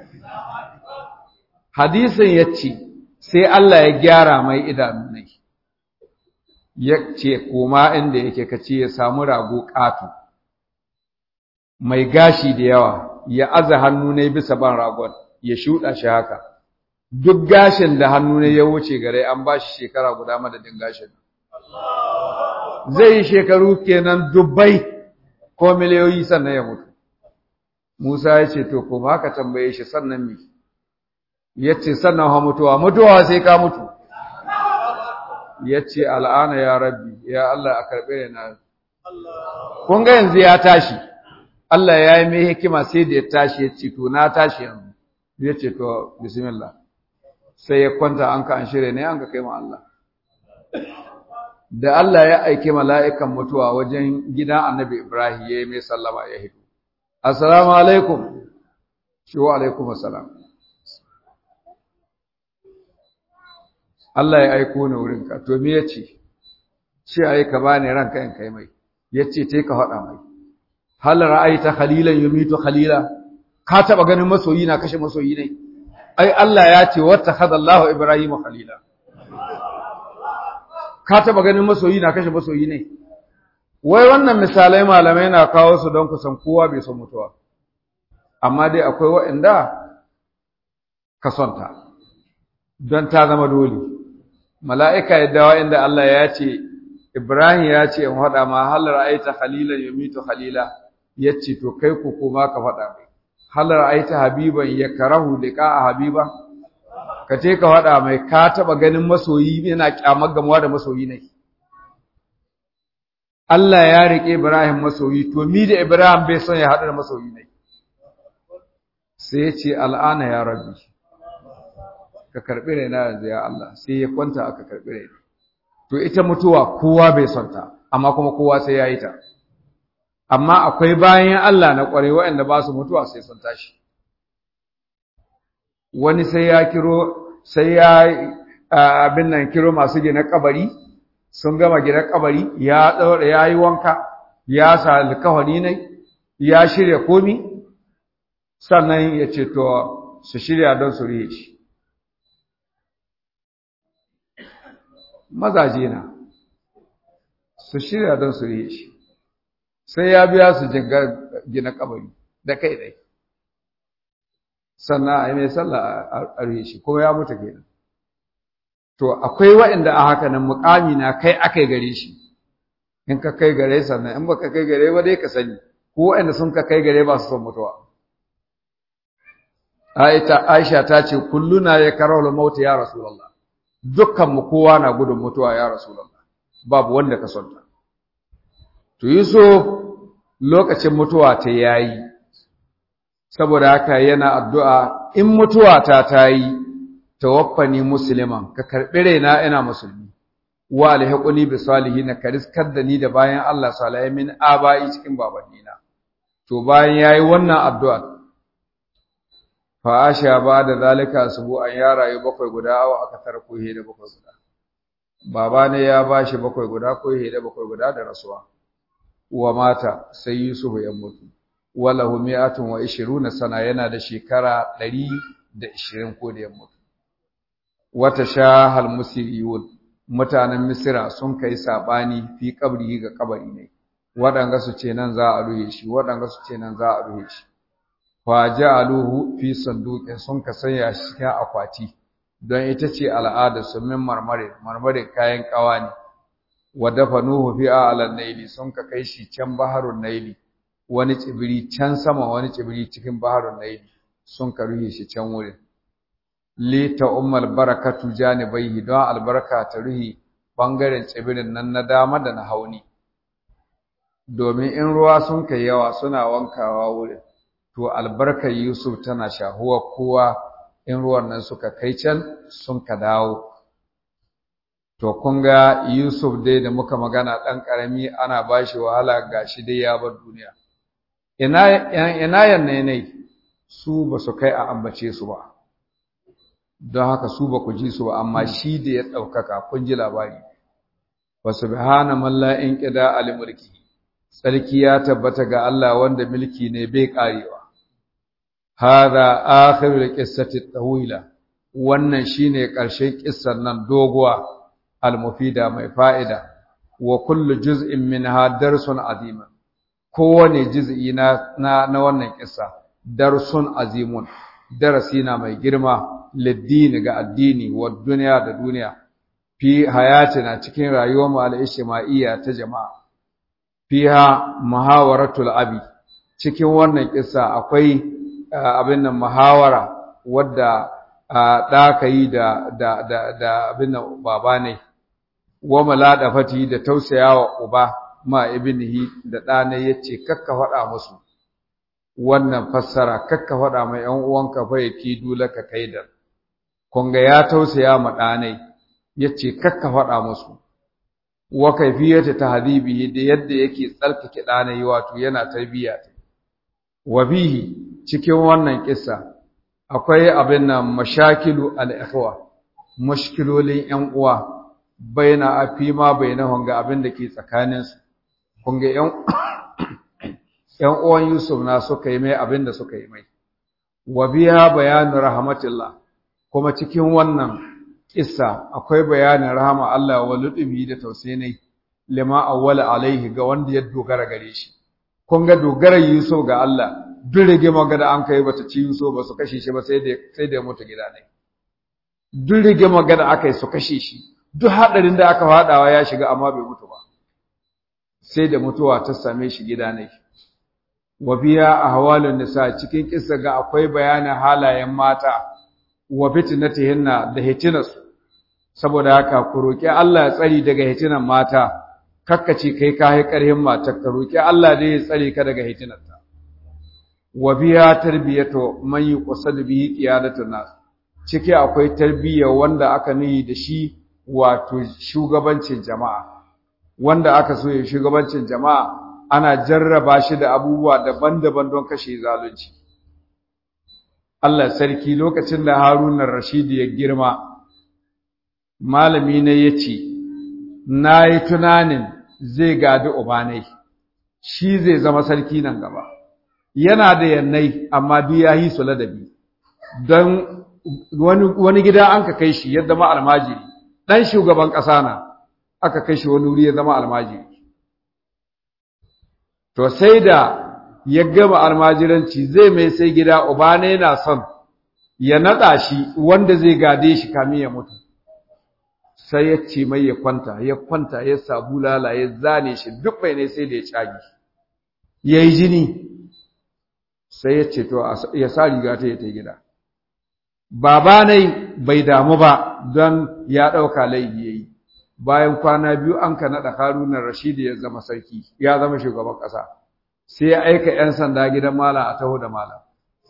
hadisin ya ce sai Allah ya gyara mai idanu ne ya ce koma inda yake kace ya samu rago ƙato mai gashi da yawa ya aza hannu ne bisa ban ragon ya shuɗa shi haka duk gashin da hannu ne ya wuce gare an ba shi shekara guda madadin gashin zai yi shekaru kenan dubbai ko miliyoyi sannan ya mutu Musa ya ce to kuma haka tambaye shi sannan me ya ce sannan ha mutuwa mutuwa sai ka mutu ya ce al'ana ya rabbi ya Allah a karɓe na kun ga yanzu ya tashi Allah ya yi mai hikima sai da ya tashi ya ce to na tashi yanzu ya ce to bismillah sai ya kwanta an ka an shirya ne an ka kai ma Allah da Allah ya aike mala'ikan mutuwa wajen gidan annabi Ibrahim ya yi mai sallama ya hito assalamu alaikum shi wa alaikum assalam Allah ya aiko ni wurinka to me yace ce ai ka bani ranka in kai mai yace tai ka faɗa mai hal ra'aita khalilan yumitu khalila ka taba ganin masoyi na kashe masoyi ne ai Allah ya ce wattakhadha Allahu Ibrahim khalila ka taba ganin masoyi na kashe masoyi ne wai wannan misalai malamai na kawo su don kusan kowa bai son mutuwa amma dai akwai waɗanda ka sonta don ta zama dole mala'ika ya dawo inda Allah ya ce Ibrahim ya ce in faɗa ma hal ra'aita khalilan yumitu khalila yace to kai ku kuma ka faɗa mai hal ra'aita habiban yakrahu liqa'a habiba ka ce ka faɗa mai ka taɓa ganin masoyi yana kyamar gamuwa da masoyi ne Allah ya riƙe Ibrahim masoyi to mi da Ibrahim bai son ya haɗu da masoyi ne sai ya ce al'ana ya rabbi ka karɓi raina yanzu ya Allah sai ya kwanta aka karɓi raina to ita mutuwa kowa bai son ta amma kuma kowa sai ya yi ta amma akwai bayan Allah na ƙware waɗanda ba su mutuwa sai sun tashi wani sai ya kiro sai ya abin nan kiro masu gina kabari sun gama gina kabari ya ɗaura ya yi wanka ya sa alkawari ne ya shirya komi sannan ya ce to su shirya don su riye shi mazaje na su shirya don su riye shi sai ya biya su gina kabari da kai dai sannan a yi mai sallah a riye shi kuma ya mutu kenan to akwai waɗanda a haka nan mukami na kai akai gare shi in ka kai gare sannan in baka kai gare ba dai ka sani ko waɗanda sun ka kai gare ba su son mutuwa Aisha ta ce kulluna ya karau mauta ya Rasulullah dukkan mu kowa na gudun mutuwa ya Rasulullah babu wanda ka sonta to Yusuf lokacin mutuwa ta yayi saboda haka yana addu'a in mutuwa ta tayi tawaffani musliman ka karbi raina ina musulmi wa alhiquni bi salihin ka riskar da ni da bayan Allah salihai min abai cikin babannina to bayan yayi wannan addu'a fa asha ba da zalika subu an ya rayu bakwai guda awa aka tarko he da bakwai guda baba ne ya bashi bakwai guda ko he da bakwai guda da rasuwa wa mata sai Yusuf ya mutu walahu mi'atun wa ishiruna sana yana da shekara 120 ko da ya mutu wata shahal musiriyun mutanen misira sun kai sabani fi kabri ga kabari ne waɗanga su ce nan za a ruhe shi waɗanga su ce nan za a ruhe shi fa ja'aluhu fi sanduqin sun ka sanya shi cikin akwati don ita ce al'ada su min marmare marmare kayan kawa ne wa dafanuhu fi a'lan naili sun ka kai shi can baharun naili wani tsibiri can sama wani tsibiri cikin baharun naili sun ka ruhe shi can wurin li ta ummal barakatu janibaihi don albarka ta ruhi bangaren tsibirin nan na dama da na hauni domin in ruwa sun kai yawa suna wankawa wurin to albarkar Yusuf tana shahuwa kowa in ruwan nan suka kai can sun ka dawo to kun ga Yusuf dai da muka magana ɗan ƙarami ana ba shi wahala ga shi dai ya bar duniya ina ina yanne su ba su kai a ambace su ba don haka su ba ku ji su ba amma shi da ya ɗaukaka kun ji labari wa subhana man la inqida al mulki sarki ya tabbata ga Allah wanda mulki ne bai karewa hada akhirul qissati tawila wannan shine ƙarshen kissan nan doguwa al-mufida mai fa'ida wa kullu juz'in minha darsun azima kowane juz'i na na, na wannan kissa darsun azimun darasi na mai girma liddini ga addini wa duniya da duniya fi hayatina cikin rayuwar mu al-ijtima'iyya ta jama'a fiha muhawaratul abi cikin wannan kissa akwai abin nan muhawara wadda da yi da da da da abin nan baba ne wa maladafati da tausayawa uba ma ibnihi da ɗana yace kakka faɗa musu wannan fassara kakka faɗa mai ƴan uwanka fa yaki dulaka kaidar kun ga ya tausaya ma ɗanai yace kakka faɗa musu wa kaifiyata tahdibihi da yadda yake tsarkake ɗanai wato yana tarbiyya wa bihi cikin wannan kissa akwai abin nan mashakilu al-ikhwa mushkilolin ƴan uwa baina afima bainahum ga abin da ke tsakanin su kun ga ƴan ƴan uwan Yusuf na suka yi mai abin da suka yi mai wa biya bayanu rahmatillah kuma cikin wannan kissa akwai bayanin rahama Allah wa lutubi da tausayi lima awwala alaihi ga wanda ya dogara gare shi kun ga dogara Yusuf ga Allah duk rigima ga da an kai bata ci Yusuf ba su kashe shi ba sai da sai da ya mutu gida ne duk rigima ga da aka yi su kashe shi duk hadarin da aka fadawa ya shiga amma bai mutu ba sai da mutuwa ta same shi gida ne wa biya ahwalun nisa cikin kissa ga akwai bayanin halayen mata wa fitnatihinna da hitinarsu saboda haka ku roki Allah ya tsari daga hitinan mata kakkace kai ka hai karhin mata ka roki Allah dai ya tsare ka daga hitinarta wa biya tarbiyatu man yuqsadu bihi qiyadatun nas ciki akwai tarbiyya wanda aka nihi da shi wato shugabancin jama'a wanda aka so ya shugabancin jama'a ana jarraba shi da abubuwa daban-daban don kashe zalunci Allah sarki lokacin da Haruna Rashid ya girma malami ne yace nayi tunanin zai gadi ubanai shi zai zama sarki nan gaba yana da yannai amma duk ya yi su ladabi don wani wani gida an ka kai shi ya zama almajiri dan shugaban ƙasa na aka kai shi wani wuri ya zama almajiri to sai da ya gama almajiranci zai mai sai gida uba ne yana son ya nada shi wanda zai gade shi kamin ya mutu sai ya ce mai ya kwanta ya kwanta ya sabu lala ya zane shi duk mai ne sai da ya cagi ya yi jini sai ya ce to ya sa riga ta ya ta gida baba ne bai damu ba don ya ɗauka laifi ya yi bayan kwana biyu an ka naɗa harunan rashidi ya zama sarki ya zama shugaban ƙasa sai ya aika 'yan sanda gidan malam a taho da malam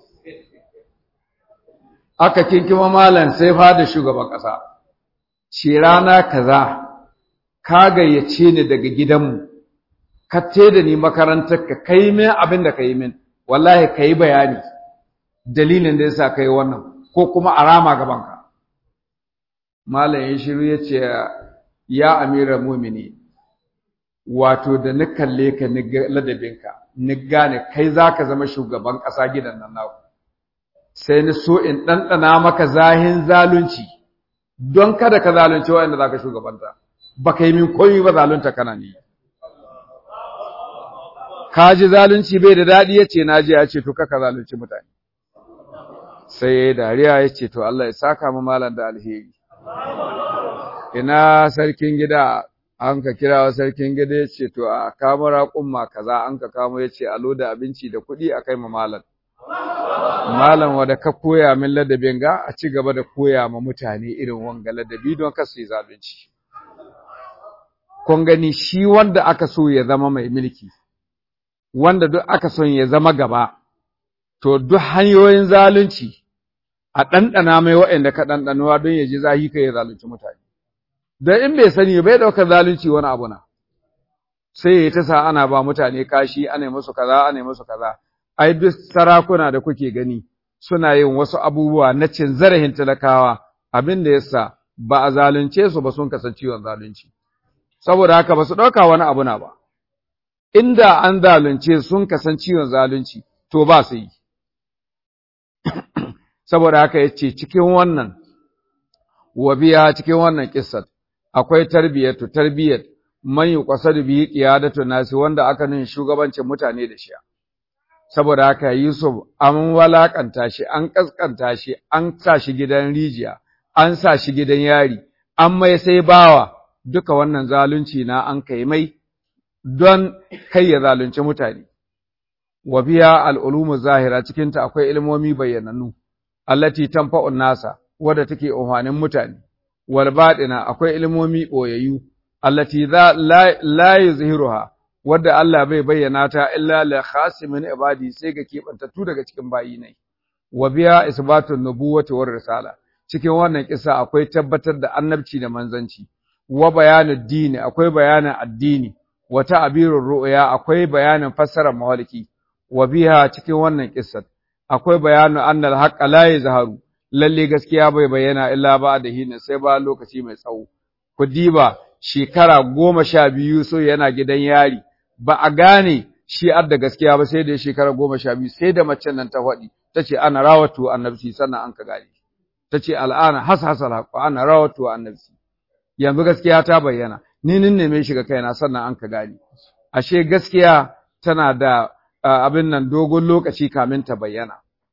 aka kinkima malam sai fada shugaban ƙasa ce rana kaza ka gayyace ni daga gidanmu ka da ni makarantar ka kai min abin da ka yi min wallahi ka yi bayani dalilin da yasa ka yi wannan ko kuma a rama gabanka malam ya shiru ya ce ya amira mumini wato da ni kalle ka ni ladabinka ni gane kai za ka zama shugaban ƙasa gidan nan naku sai ni so in ɗanɗana maka zahin zalunci don kada ka zalunci waɗanda za ka shugabanta ba ka yi min komi ba zalunta kana ni ka ji zalunci bai da daɗi ya ce na ji ya ce to kaka zalunci mutane sai ya yi dariya ya ce to Allah ya saka mu malam da alheri ina sarkin gida an ka kira wa sarkin gida ya ce to a kama raƙumma kaza an ka kamo ya ce a loda abinci da kuɗi a kai ma malam malam wanda ka koya min ladabin ga a ci gaba da koya ma mutane irin wanga ladabi don kar su yi zalunci kun gani shi wanda aka so ya zama mai mulki wanda duk aka son ya zama gaba to duk hanyoyin zalunci a ɗanɗana mai waɗanda ka ɗanɗanuwa don ya ji zahi ka ya zalunci mutane don in bai sani bai ɗaukar zalunci wani abu na sai ya ta sa ana ba mutane kashi ana musu kaza ana musu kaza ai duk sarakuna da kuke gani suna yin wasu abubuwa na cin zarafin talakawa abin da yasa ba a zalunce su ba sun kasance ciwon zalunci saboda haka ba su ɗauka wani abu na ba inda an zalunce sun kasan ciwon zalunci to ba su yi saboda haka ya ce cikin wannan wa biya cikin wannan kissar akwai tarbiyyatu tarbiyyat man yuqasadu bihi qiyadatu nasi wanda aka nuna shugabancin mutane da shi saboda haka Yusuf an walakanta shi an kaskanta shi an sa shi gidan rijiya an sa shi gidan yari an mai sai bawa duka wannan zalunci na an kai mai don kai ya zalunci mutane wa biya al'ulumu zahira cikinta akwai ilmomi bayyanannu allati tanfa'un nasa wadda take umhanin mutane wal baɗina akwai ilmomi ɓoyayyu allati la yuzhiruha wadda Allah bai bayyana ta illa li khasimin ibadi sai ga kebantattu daga cikin bayi ne wa biya isbatun nubuwati war risala cikin wannan kisa akwai tabbatar da annabci da manzanci wa bayanin dini akwai bayanin addini wa ta'birur ru'ya akwai bayanin fassarar mawaliki wa biha cikin wannan kissa akwai bayanin annal haqqa la yazharu lalle gaskiya bai bayyana illa ba da hina sai ba lokaci mai tsawo ku diba shekara goma sha biyu so yana gidan yari ba a gane shi da gaskiya ba sai da shekara goma sha biyu sai da macen nan ta faɗi ta ce ana rawatu annabci sannan an ka gane ta ce al'ana has hasal haƙo ana rawatu annabci yanzu gaskiya ta bayyana ni nin neme shi ga kaina sannan an ka gane ashe gaskiya tana da abin nan dogon lokaci kamin ta bayyana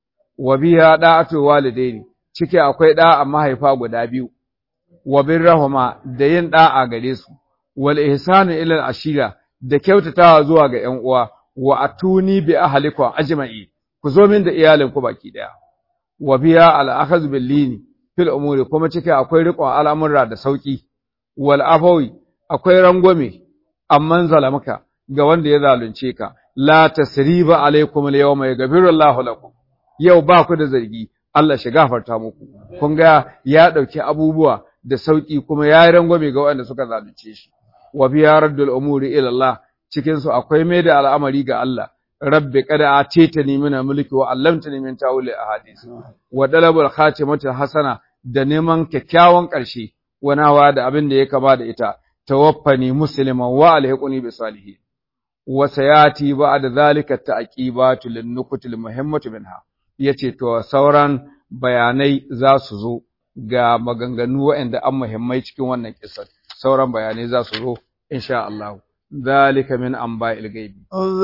wa biya da'atu walidaini cike akwai da'a mahaifa guda biyu wa birrahuma da yin da'a gare su wal ihsanu ila ashira da kyautatawa zuwa ga ƴan uwa wa atuni bi ahlikum ajma'i ku zo min da iyalin ku baki daya wa biya al akhadh bil lini fil umuri kuma cike akwai riƙon al'amura da sauki wal afawi akwai rangwame amman zalamaka ga wanda ya zalunce ka la tasriba alaikum al yawma yaghfiru Allahu lakum yau ba ku da zargi Allah shi gafarta muku kun ga ya dauki abubuwa da sauki kuma ya yi rangwame ga waɗanda suka zalunce shi wa biya raddul umuri ila Allah cikin su akwai mai da al'amari ga Allah rabbi qad atitani min mulki wa allamtani min ta'wili ahadith wa dalabul khatimati hasana da neman kyakkyawan ƙarshe wanawa da abin da ya kama da ita tawaffani musliman wa alhiquni bi salihin wa sayati ba'da zalika ta'qibatu lin nukutil muhimmatu minha yace to sauran bayanai za su zo ga maganganu waɗanda an muhimmai cikin wannan kissar sauran bayanai za su zo insha Allah ذلك من أنباء الغيب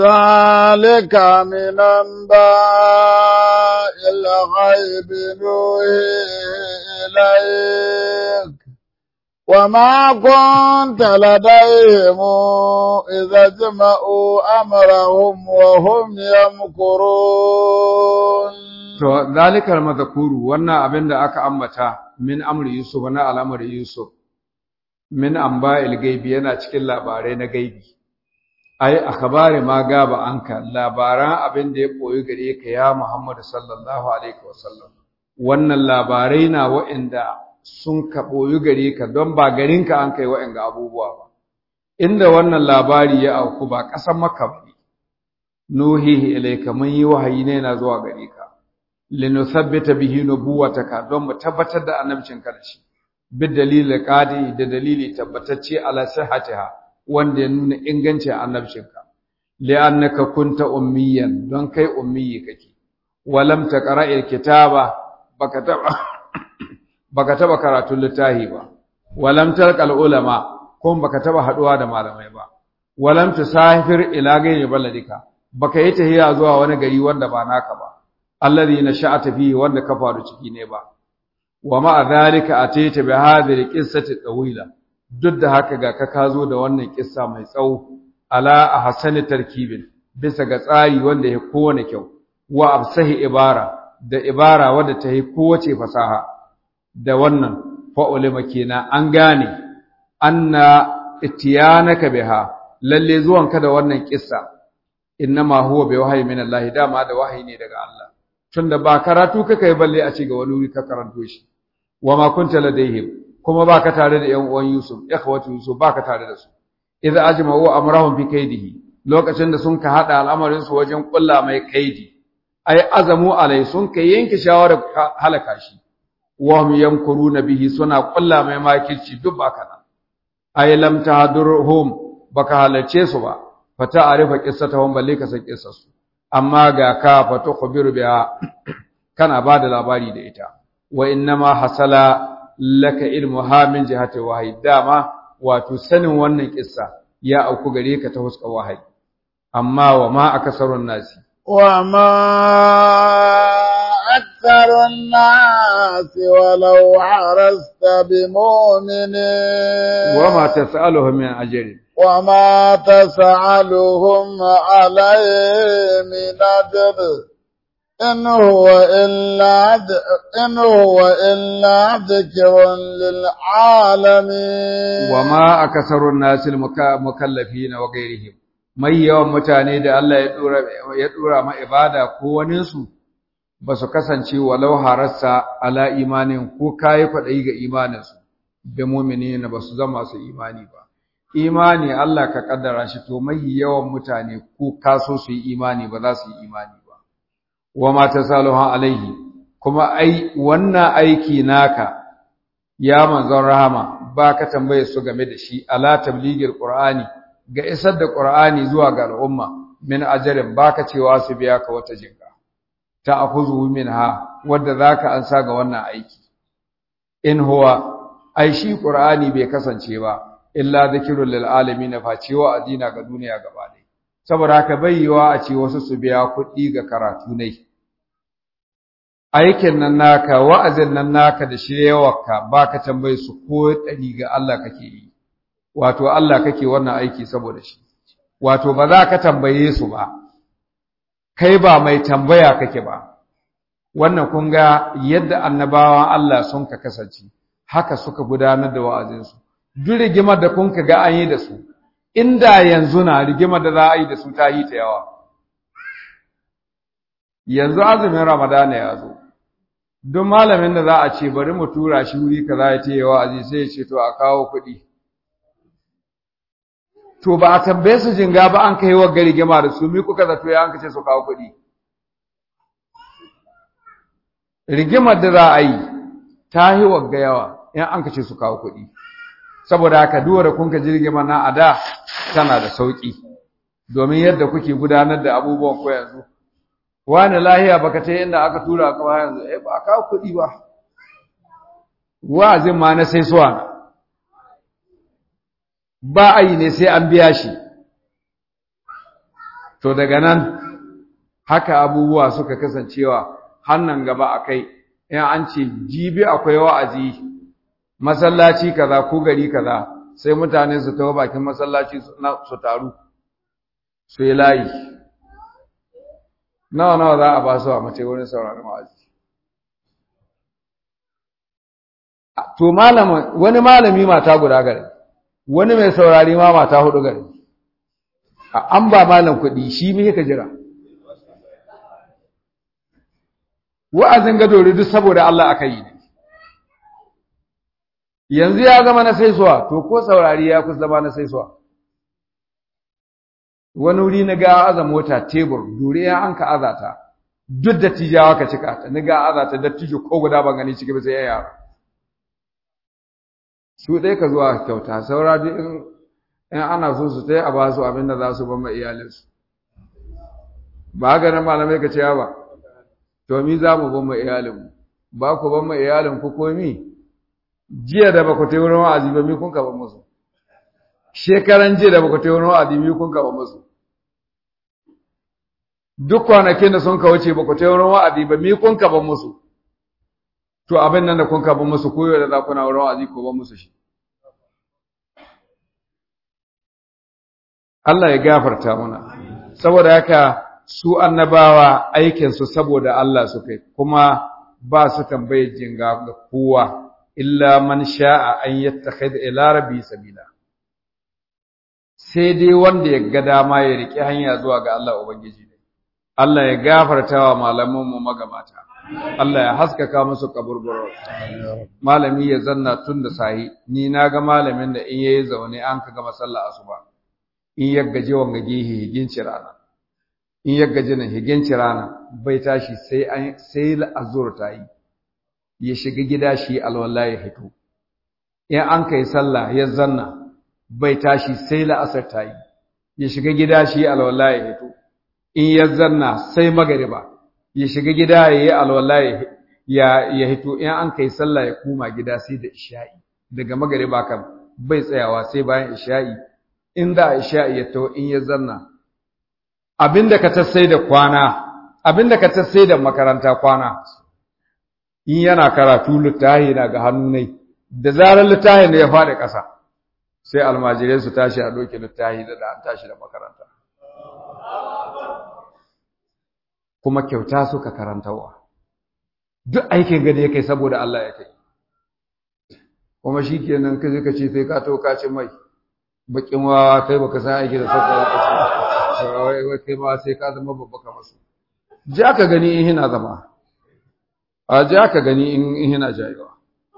ذلك من أنباء الغيب نوحي إليك وما كنت لديهم إذا جمعوا أمرهم وهم يمكرون to zalikal madhkuru wannan abin da aka ambata min amri yusuf na al'amari yusuf min amba'il gaibi yana cikin labarai na gaibi ai akhbari ma gaba anka labaran abin da ya koyi gare ka ya Muhammad sallallahu alaihi wasallam wannan labarai na wa'anda sun ka boyi gare ka don ba garin ka an kai wa'anga abubuwa ba inda wannan labari ya auku ba kasan Makka ba nuhihi ilayka mun yi wahayi ne na zuwa gare ka linuthabbita bihi nubuwataka don mu tabbatar da annabcinka da shi bid dalilin qadi da dalili tabbatacce ala sihhatiha wanda ya nuna ingancin annabcinka li'annaka kunta ummiyan don kai ummiyi kake walam taqra'il kitaba baka taba baka taba karatun littafi ba walam talqal ulama kuma baka taba haduwa da malamai ba walam tusafir ila ghayri baladika baka yi tahiya zuwa wani gari wanda ba naka ba alladhi nasha'ata fihi wanda ka faru ciki ne ba wa ma'a dhalika ataita bi hadhihi qissati tawila duk da haka ga ka kazo da wannan kissa mai tsawo ala ahsani tarkibin bisa ga tsari wanda ya kowane kyau wa absahi ibara da ibara wadda ta yi kowace fasaha da wannan fa'ulima kenan an gane anna itiyanaka biha lalle zuwanka da wannan kissa innama huwa bi wahyi min Allah dama da wahayi ne daga Allah tunda ba karatu kaka yi balle a ce ga wani wuri ka karanto shi wa ma kunta ladaihim kuma baka tare da yan uwan Yusuf ikhwatu Yusuf baka tare da su idza ajma'u amrahum fi kaidihi lokacin da sun ka hada al'amarin su wajen kulla mai kaidi ai azamu alai sun ka yanke shawara halaka shi wa hum yamkuruna bihi suna kulla mai makirci duk baka nan ai lam tahdurhum baka halarce su ba fata arifa qissatahum balle ka san qissarsu amma ga ka fata khabiru biha kana bada labari da ita wa innama hasala laka ilmuha min jihati wahyi dama wato sanin wannan kissa ya auku gare ka ta huskar wahayi amma wa ma akasarun nasi wa ma aktharun nasi walau harasta bimu'minin wa ma tas'aluhum min ajrin وما تسألهم عليه من أجر إن هو إلا إن هو إلا ذكر للعالمين وما أكثر الناس المكلفين وغيرهم mai yawan mutane da Allah ya dora ya dora ma ibada ko wanin su ba su kasance walau harassa ala imanin ko kai kwadayi ga imanin su da mu'minina ba su zama su imani ba imani Allah ka kaddara shi to mai yawan mutane ko kaso su yi imani ba za su yi imani ba wa ma tasaluha alaihi kuma ai wannan aiki naka ya manzon rahama ba ka tambaye su game da shi ala tabligil qur'ani ga isar da qur'ani zuwa ga al'umma min ajarin baka cewa su biya ka wata jinka ta afuzu minha wanda zaka ansa ga wannan aiki in huwa ai shi qur'ani bai kasance ba illa dhikrul lil alamin fa cewa adina ga duniya gaba ɗaya saboda haka bayyawa a ce wasu su biya kuɗi ga karatu ne aikin nan naka wa'azin nan naka da shiryawarka baka tambaye su ko ɗari ga Allah kake yi wato Allah kake wannan aiki saboda shi wato ba za ka tambaye su ba kai ba mai tambaya kake ba wannan kun ga yadda annabawan Allah sun ka kasance haka suka gudanar da wa'azinsu duk rigimar da kun ka ga an yi da su inda yanzu na rigimar da za a yi da su ta yi ta yawa yanzu azumin ramadana ya zo duk malamin da za a ce bari mu tura shi wuri kaza ya ce yawa azi sai ya ce to a kawo kuɗi to ba a tambaye su jinga ba an kai wa rigima da su mi kuka zato ya an kace su kawo kuɗi rigimar da za a yi ta yi wagga yawa in an kace su kawo kuɗi saboda haka duwar kun ka jirgima na ada tana da sauki domin yadda kuke gudanar da abubuwan ko yanzu wani lahiya baka ta inda aka tura ka ba yanzu eh ba ka kuɗi ba wa'azin ma na sai suwa ba a yi ne sai an biya shi to daga nan haka abubuwa suka kasancewa hannan gaba akai in an ce jibi akwai wa'azi masallaci kaza ko gari kaza sai mutane su tawo bakin masallaci su taru su yi layi nawa nawa za a ba su a mace wurin sauraron wa'azi to malama wani malami mata guda gare wani mai saurari ma mata hudu gare an ba malam kuɗi shi me yake jira wa'azin gadori duk saboda Allah aka yi ne yanzu ya zama na saisuwa to ko saurari ya kusa zama na saisuwa wani wuri na ga aza mota tebur dore ya an ka azata duk da tijawa ka cika ta ni ga azata da tijo ko guda ban gani ciki ba sai ya yara su dai ka zuwa kyauta saura duk in in ana so su tai a ba su abin da za su ban ma iyalinsu ba haka nan malamai ka ce ba to mi za mu ban ma iyalinmu ba ku ban ma iyalin ku komi jiya da baka tai wurin wa'azi ba mi kun ka ban musu shekaran jiya da baka tai wurin wa'azi mi kun ka ban musu duk kwanakin da sun ka wuce baka tai wurin wa'azi ba mi kun ka ban musu to abin nan da kun ka ban musu koyo da za ku na wurin wa'azi ko ban musu shi Allah ya gafarta muna saboda haka su annabawa aikinsu saboda Allah suka yi kuma ba su tambaye jinga ga kowa illa man sha'a an yattakhidha ila rabbi sabila sai dai wanda ya ga dama ya riƙe hanya zuwa ga Allah Ubangiji ne. Allah ya gafarta wa malamanmu magabata, Allah ya haskaka musu kaburburo. Malami ya zanna tun da sahi, ni na ga malamin da in yayi zaune an ka gama sallah asuba, in ya gaji wanga gehe higinci rana, in ya gaji nan higinci rana bai tashi sai an sai azur ta yi, ya shiga gida shi alwala ya fito. In an kai sallah ya zanna, bai tashi sai la'asar ta yi ya shiga gida shi alwala ya hito in ya zanna sai magariba ya shiga gida ya yi alwala ya hito in an kai sallah ya koma gida sai da isha'i daga magariba kan bai tsayawa sai bayan isha'i in da isha'i ya to in ya zanna abinda ka tassai da kwana abinda ka tassai da makaranta kwana in yana karatu littahi na ga hannu ne da zarar littahin da ya faɗi ƙasa sai almajirai su tashi a doke littahi da an tashi da makaranta kuma kyauta suka karantawa duk aikin gada ya kai saboda Allah ya kai kuma shi kenan ka ka ce sai ka to ka ci mai bakin wa kai baka san aiki da sauka ya kace wai kai ma sai ka zama babba ka masu ja ka gani in hina zama a ja ka gani in hina jayewa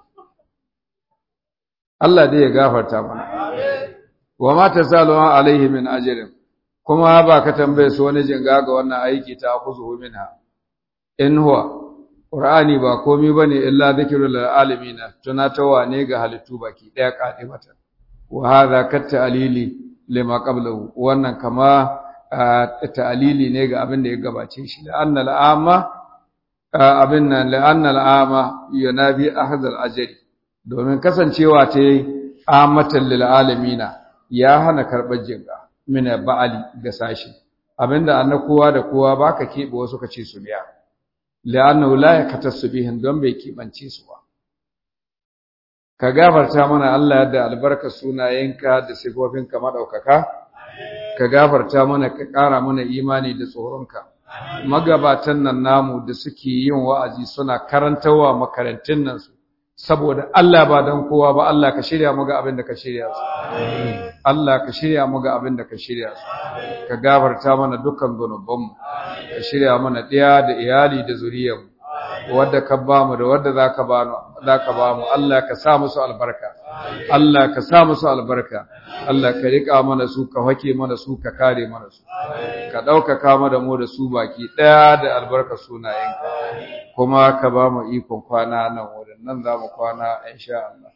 Allah dai ya gafarta mana wa ma tasalu alaihi min ajrin kuma ba ka tambaye su wani jinga ga wannan aiki ta kuzuhu minha in huwa qur'ani ba komai bane illa dhikrul lil alamin tunatawa ne ga halittu baki daya kadimata wa hadha kat ta'lili lima qablahu wannan kama ta'lili ne ga abin da ya gabace shi la anna al'ama abin nan la anna al'ama yunabi ahad al-ajri domin kasancewa ta amatan lil alamina ya hana karɓar jinga mina ba'ali ga sashi abinda anna kowa da kowa baka keɓe wasu ka ce su biya la'annahu la yakatasu bihin don bai keɓance su ba ka gafarta mana Allah yadda albarka sunayenka da sifofinka madaukaka ka gafarta mana ka ƙara mana imani da tsoronka magabatan nan namu da suke yin wa'azi suna karantawa makarantun nan su saboda Allah ba don kowa ba Allah ka shirya mu ga abin da ka shirya su Allah ka shirya mu ga abin da ka shirya su ka gafarta mana dukkan zunubanmu ka shirya mana ɗaya da iyali da zuriyarmu wadda ka ba mu da wadda za ka ba mu Allah ka sa musu albarka Allah ka sa musu albarka Allah ka riƙa mana su ka hake mana su ka kare mana su ka ɗaukaka mana mu da su baki ɗaya da albarka sunayenka kuma ka ba mu ikon kwana nan wurin nan za mu kwana insha Allah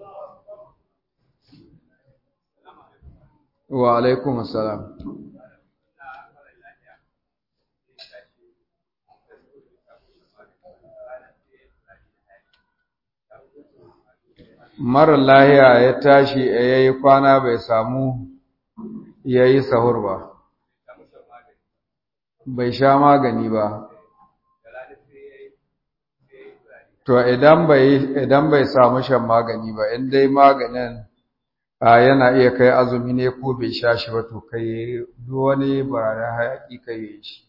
wa alaikum assalam mara lahiya ya tashi ya yi kwana bai samu ya yi sahur ba bai sha magani ba to idan bai idan bai samu shan magani ba in dai maganin yana iya kai azumi ne ko bai sha shi ba to kai duk wani bararen hayaki kai yi shi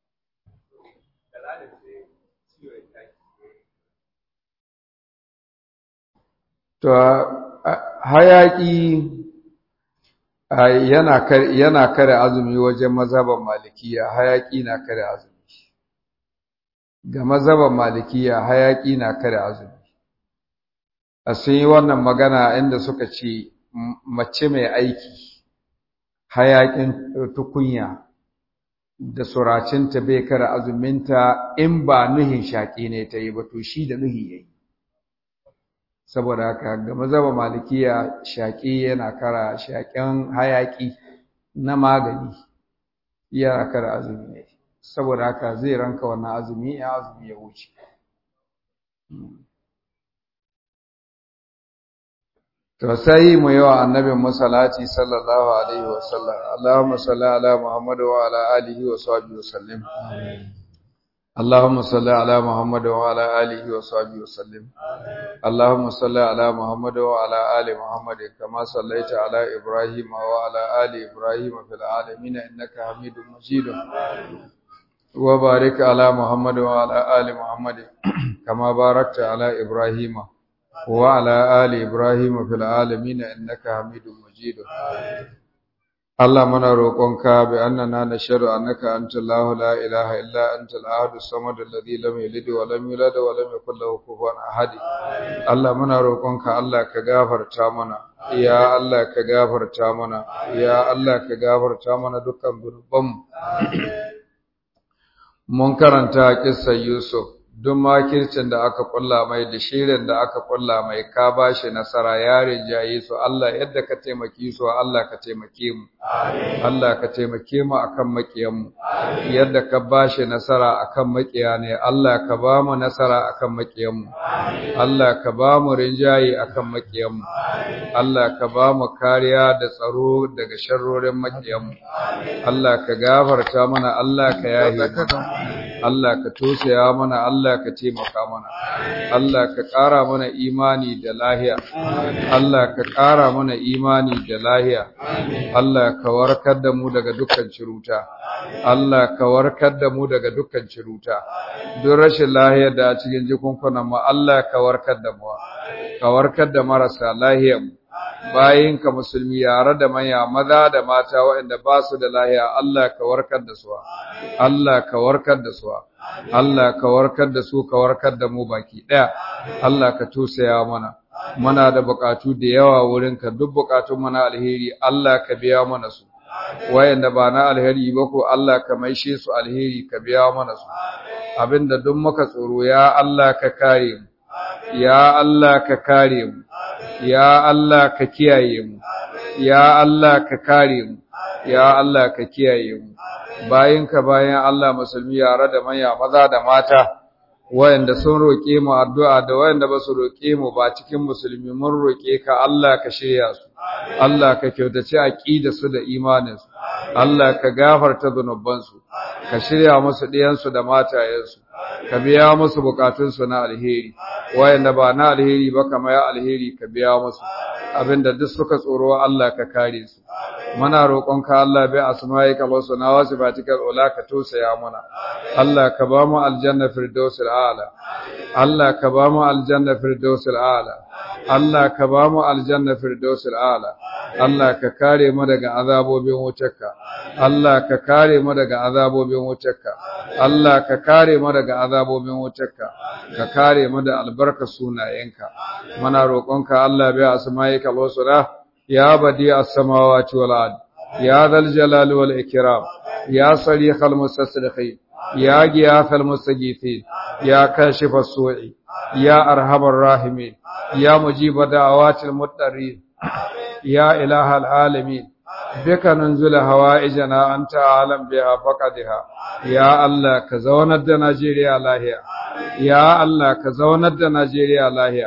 to hayaki yana kare yana kare azumi wajen mazhaban malikiya hayaki na kare azumi ga mazhaban malikiya hayaki na kare azumi a sun yi wannan magana inda suka ce mace mai aiki hayakin tukunya da suracinta bai kare azuminta in ba nuhin shaƙi ne ta yi ba to shi da nuhi ya yi saboda haka ga mazhaba malikiya shaƙi yana kara shaƙen hayaƙi na magani yana kara azumi ne saboda haka zai ranka wannan azumi ya azumi ya wuce to sai mu yi wa annabin masalati sallallahu alaihi wa sallam Allahumma salli ala Muhammad wa ala alihi wa sahbihi wa sallim اللهم صل على محمد وعلى آله وصحبه وسلم اللهم صل على محمد وعلى آل محمد كما صليت على إبراهيم وعلى آل إبراهيم في العالمين إنك حميد مجيد وبارك على محمد وعلى آل محمد كما باركت على إبراهيم وعلى آل إبراهيم في العالمين إنك حميد مجيد Allah muna roƙonka bi annana nashhadu annaka anta Allahu la ilaha illa anta al-ahad as-samad alladhi lam yalid wa lam yulad wa lam yakul lahu kufuwan ahad Allah muna roƙonka Allah ka gafarta mana ya Allah ka gafarta mana ya Allah ka gafarta mana dukkan zunubanmu mun karanta kissar Yusuf duk makircin da aka kulla mai da shirin da aka kulla mai ka bashi nasara yarin jayi su Allah yadda ka taimaki su Allah ka taimake mu Allah ka taimake mu akan makiyan mu yadda ka bashi nasara akan makiya ne Allah ka ba mu nasara akan makiyan mu Allah ka ba mu rinjayi akan makiyan mu Allah ka ba mu kariya da tsaro daga sharrorin makiyan mu Allah ka gafarta mana Allah ka yahi mana Allah ka tosaya mana Allah ka taimaka mana Allah ka ƙara mana imani da lahiya Allah ka ƙara mana imani da lahiya Allah ka warkar da mu daga dukkan ciruta Allah ka warkar da mu daga dukkan ciruta duk rashin lahiya da a cikin jikunkunan mu Allah ka warkar da mu ka warkar da marasa lahiyar mu bayinka musulmi yare da manya maza da mata waɗanda ba su da lahiya Allah ka warkar da su Allah ka warkar da su Allah ka warkar da su ka warkar da mu baki ɗaya Allah ka tusaya mana muna da bukatu da yawa wurinka duk bukatun mana alheri Allah ka biya mana su wayanda ba na alheri ba ko Allah ka maishe su alheri ka biya mana su abinda duk muka tsoro ya Allah ka kare mu ya Allah ka kare mu ya Allah ka kiyaye mu ya Allah ka kare mu ya Allah ka kiyaye mu bayinka bayan Allah musulmi yare da manya maza da mata wayanda sun roke mu addu'a da wayanda ba su roke mu ba cikin musulmi mun roke ka Allah ka shirya su Allah ka kyautace aqida su da imanin su Allah ka gafarta zunuban su ka shirya musu diyan su da matayen su ka biya musu bukatun su na alheri wayanda ba na alheri ba kamar ya alheri ka biya musu abinda duk suka tsoro Allah ka kare su muna roƙonka Allah bai asma'ika wa suna wa sifatikal ula ka tosaya mana Allah ka ba mu aljanna firdausil a'la Allah ka ba mu aljanna firdausil a'la Allah ka ba mu aljanna firdausil a'la Allah ka kare mu daga azabobin wutarka Allah ka kare mu daga azabobin wutarka Allah ka kare mu daga azabobin wutarka ka kare mu da albarka sunayenka muna roƙonka Allah bai asma'ika wa suna يا بديع السماوات والأرض يا ذا الجلال والإكرام يا صريخ المستصرخين يا غياث المستجيثين يا كاشف السوء يا أرحم الراحمين يا مجيب دعوات المضطرين يا إله العالمين بك ننزل هوائجنا أنت أعلم بها فقدها يا الله كزوند نيجيريا لاهيا يا الله كزوند نيجيريا لاهيا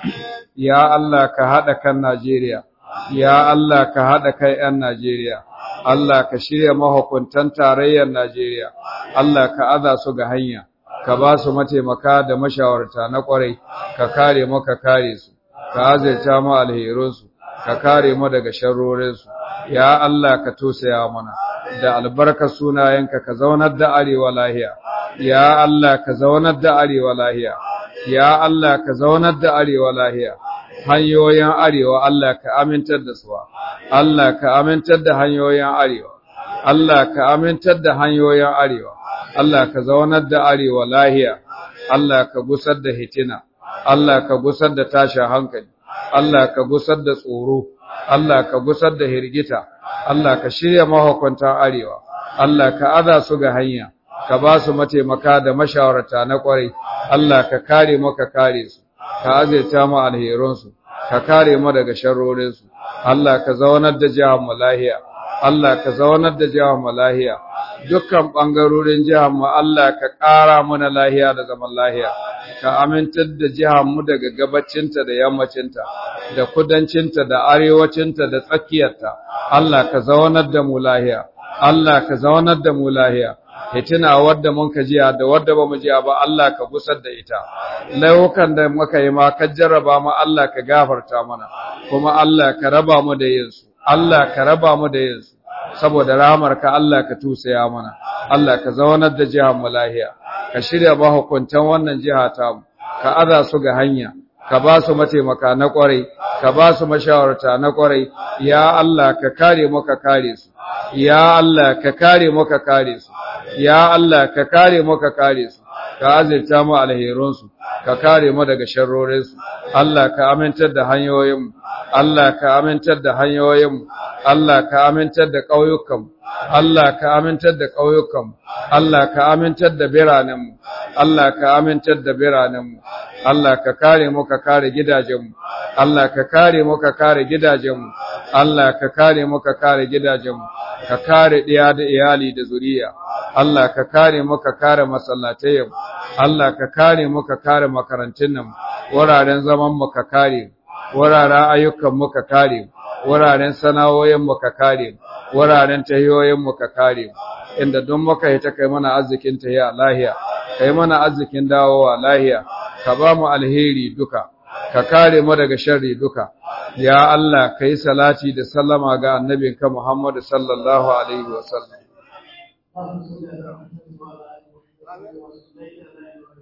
يا الله كهدك نيجيريا Ya Allah ka haɗa kai ‘yan Najeriya, Allah ka shirya mahukuntan tarayyar Najeriya, Allah ka aza su ga hanya, ka ba su mataimaka da mashawarta na ƙwarai, ka kare mu ka kare su, ka azirta mu alherinsu, ka kare mu daga sharrorinsu. Ya Allah ka tosaya mana, da albarkar sunayenka ka zaunar da arewa lahiya, ya Allah ka zaunar da arewa lahiya, ya Allah ka zaunar da arewa lahiya. hanyoyin arewa Allah ka amintar da su Allah ka amintar da hanyoyin arewa Allah ka amintar da hanyoyin arewa Allah ka zaunar da arewa lahiya Allah ka gusar da hitina Allah ka gusar da tashin hankali Allah ka gusar da tsoro Allah ka gusar da hirgita Allah ka shirya mahukuntan arewa Allah ka aza su ga hanya ka ba su mataimaka da mashawarta na kwarai Allah ka kare mu ka kare su ka azaita mu alherinsu ka kare mu daga sharrorinsu Allah ka zaunar da jihar mu lahiya Allah ka zaunar da jihar mu lahiya dukkan bangarorin jihar mu Allah ka ƙara mana lahiya da zaman lahiya ka amintar da jihar mu daga gabacinta da yammacinta da kudancinta da arewacinta da tsakiyarta Allah ka zaunar da mu lahiya Allah ka zaunar da mu lahiya hitina wadda mun ka jiya da wadda ba mu jiya ba Allah ka gusar da ita laifukan da muka yi ma ka jarraba mu Allah ka gafarta mana kuma Allah ka raba mu da yin su Allah ka raba mu da yin su saboda rahamarka Allah ka tusaya mana Allah ka zaunar da jihar mu lahiya ka shirya mahukuntan wannan jiha ta mu ka aza su ga hanya ka ba su mataimaka na kwarai ka ba su mashawarta na kwarai ya Allah ka kare mu ka kare su ya Allah ka kare mu ka kare su ya Allah ka kare mu ka kare su ka azirta mu alherunsu ka kare mu daga sharrorinsu Allah ka amintar da hanyoyinmu Allah ka amintar da hanyoyinmu Allah ka amintar da ƙauyukanmu Allah ka amintar da ƙauyukanmu Allah ka amintar da biranenmu Allah ka amintar da biranenmu Allah ka kare mu ka kare gidajenmu Allah ka kare mu ka kare gidajenmu Allah ka kare mu ka kare gidajenmu ka kare ɗiya da iyali da zuriya Allah ka kare mu ka kare masallatayenmu Allah ka kare mu ka kare makarantun nan wuraren zaman mu ka kare wuraren ayyukan mu ka kare wuraren sana'o'in mu ka kare wuraren tahiyoyin mu ka kare inda don muka yi ta kai mana arzikin tahiya lahiya kai mana arzikin dawowa lahiya ka ba mu alheri duka ka kare mu daga sharri duka ya Allah kai salati da sallama ga annabinka Muhammad sallallahu alaihi wasallam